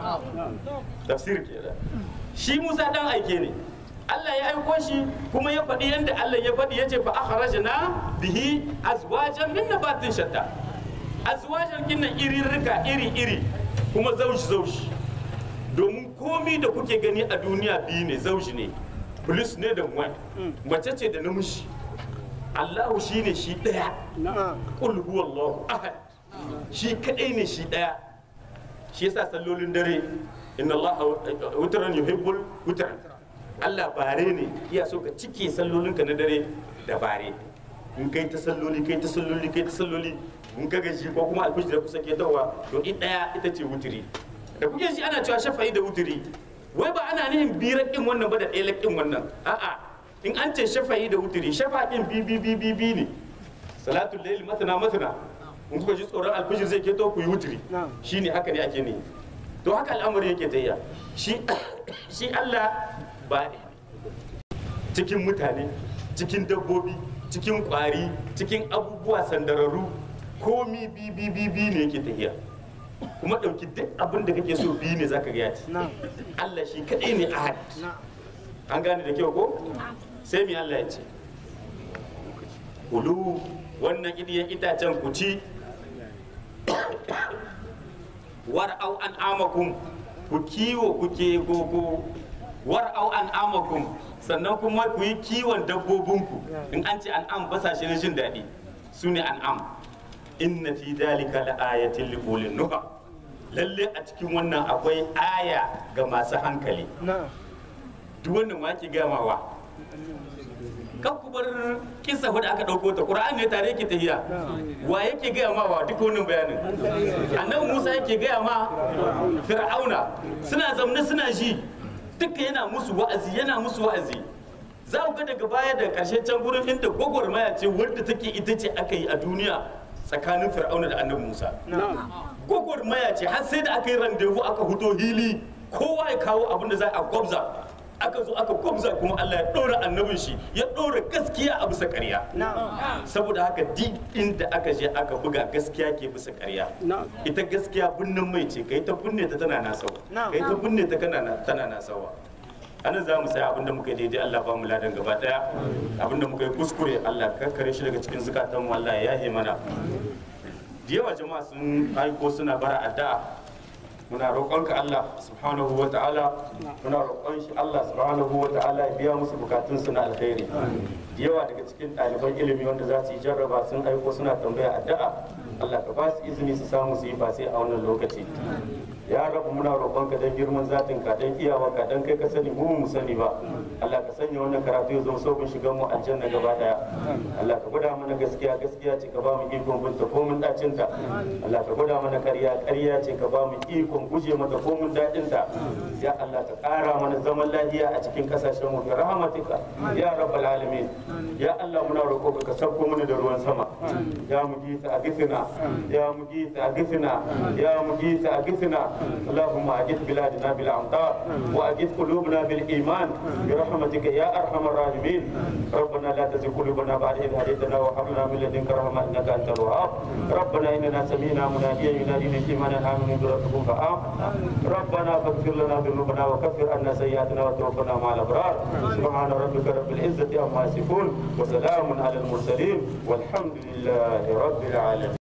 A: tafsir kenan shi Musa dan aike ne Allah ya aiko shi kuma ya faɗi yanda Allah ya faɗi yace fa akhrajna bihi azwajan min nabatin shatta azwajan kinnan iri rika iri iri kuma zauji zauji domin komi da kuke gani a duniya biyu ne zauji ne plus ne da wani mace ce da namiji Allahu shine shi ɗaya qul huwallahu ahad shi kadai ne shi ɗaya shi yasa sallolin dare inna Allah wutran yuhibbul wutran Allah bare ne iya so ka cike sallolinka na dare da bare in kai ta salloli kai ta salloli kai ta salloli mun ka gaji ko kuma alfijir da kusa ke dawa to in daya ita ce wutiri da kuke ji ana cewa shafa'i da wutiri wai ba ana nihin birar din wannan ba da ɗaya din wannan a'a in an ce shafa'i da wutiri shafa'in bi bi bi bi bi ne salatul layl masana masana in kuka ji tsoron alfijir zai keto ku yi wutiri shine haka ne ake ne to haka al'amari yake tayya shi shi Allah ba cikin mutane cikin dabbobi cikin kwari cikin abubuwa sandararru komi bi bi bi bi ne yake tafiya kuma ɗauki duk abin da kake so bi ne zaka ga ya ci Allah shi kaɗai ne ahad an gane da kyau ko sai mi Allah ya ce kulu wannan idiyan itacen ku ci war'au an amakum ku kiwo kuke gogo war'au an amakum sannan kuma ku yi kiwon dabbobinku in an ce an'am basa shi na jin daɗi su ne an'am inna fi dalika la ayatin li ulil nuha lalle a cikin wannan akwai aya ga masu hankali duk wannan ma ke gamawa kan ku bar kisa wadda aka ɗauko ta ƙura'an ne tare yake tahiya wa yake gaya ma wa duk wannan bayanin annabi musa yake gaya ma fir'auna suna zamne suna ji duka yana musu wa'azi yana musu wa'azi za ku ga daga baya da ƙarshe can gurin inda gwagwarmaya ce wadda take ita ce aka yi a duniya tsakanin fir'auna da annabi musa gwagwarmaya ce har sai da aka yi randevu aka huto hili kowa ya kawo abin da za a gwabza aka zo aka gwabza kuma Allah ya ɗora annabin shi ya ɗora gaskiya a bisa ƙarya saboda haka duk inda aka je aka buga gaskiya ke bisa ƙarya ita gaskiya binnin mai ce kai ta binne ta tana nasawa kai ta binne ta tana nasawa anan za mu sai abinda muka yi daidai Allah ba mu ladan gaba daya abinda muka yi kuskure Allah kakkare shi daga cikin zukatan mu Allah ya yahe mana da yawa jama'a sun aiko suna bara addu'a muna roƙonka Allah subhanahu wa ta'ala muna roƙon shi Allah subhanahu wa ta'ala ya biya musu bukatun su na alkhairi da yawa daga cikin ɗaliban ilimi wanda za su yi jarraba sun aiko suna tambaya addu'a Allah ka ba su izini su samu su yi ba sai a wannan lokaci ya rabu muna roƙonka don girman zatin ka don iyawa ka don kai ka sani mu mu sani ba Allah ka sanya wannan karatu ya zama sauƙin shigan mu aljanna gaba daya Allah ka gwada mana gaskiya gaskiya ce ka ba mu ikon binta ko mun dacin ta Allah ka gwada mana ƙarya ƙarya ce ka ba mu ikon guje mata ko mun dadin ta ya Allah ka ƙara mana zaman lafiya a cikin kasashen mu bi rahmatika ya rabbal alamin ya Allah muna roƙo ka sauko mana da ruwan sama ya mujita a gifina ya mujita a gifina ya mujita a gifina اللهم أجد بلادنا بالأمطار وأجد قلوبنا بالإيمان برحمتك يا أرحم الراحمين ربنا لا تزغ قلوبنا بعد إذ هديتنا وهب لنا من لدنك رحمة إنك أنت الوهاب ربنا إننا سمعنا مناديا ينادي للإيمان أن آمنوا بربكم فآمنا ربنا فاغفر لنا ذنوبنا وكفر عنا سيئاتنا وتوفنا مع الأبرار سبحان ربك رب العزة عما يصفون وسلام على المرسلين والحمد لله رب العالمين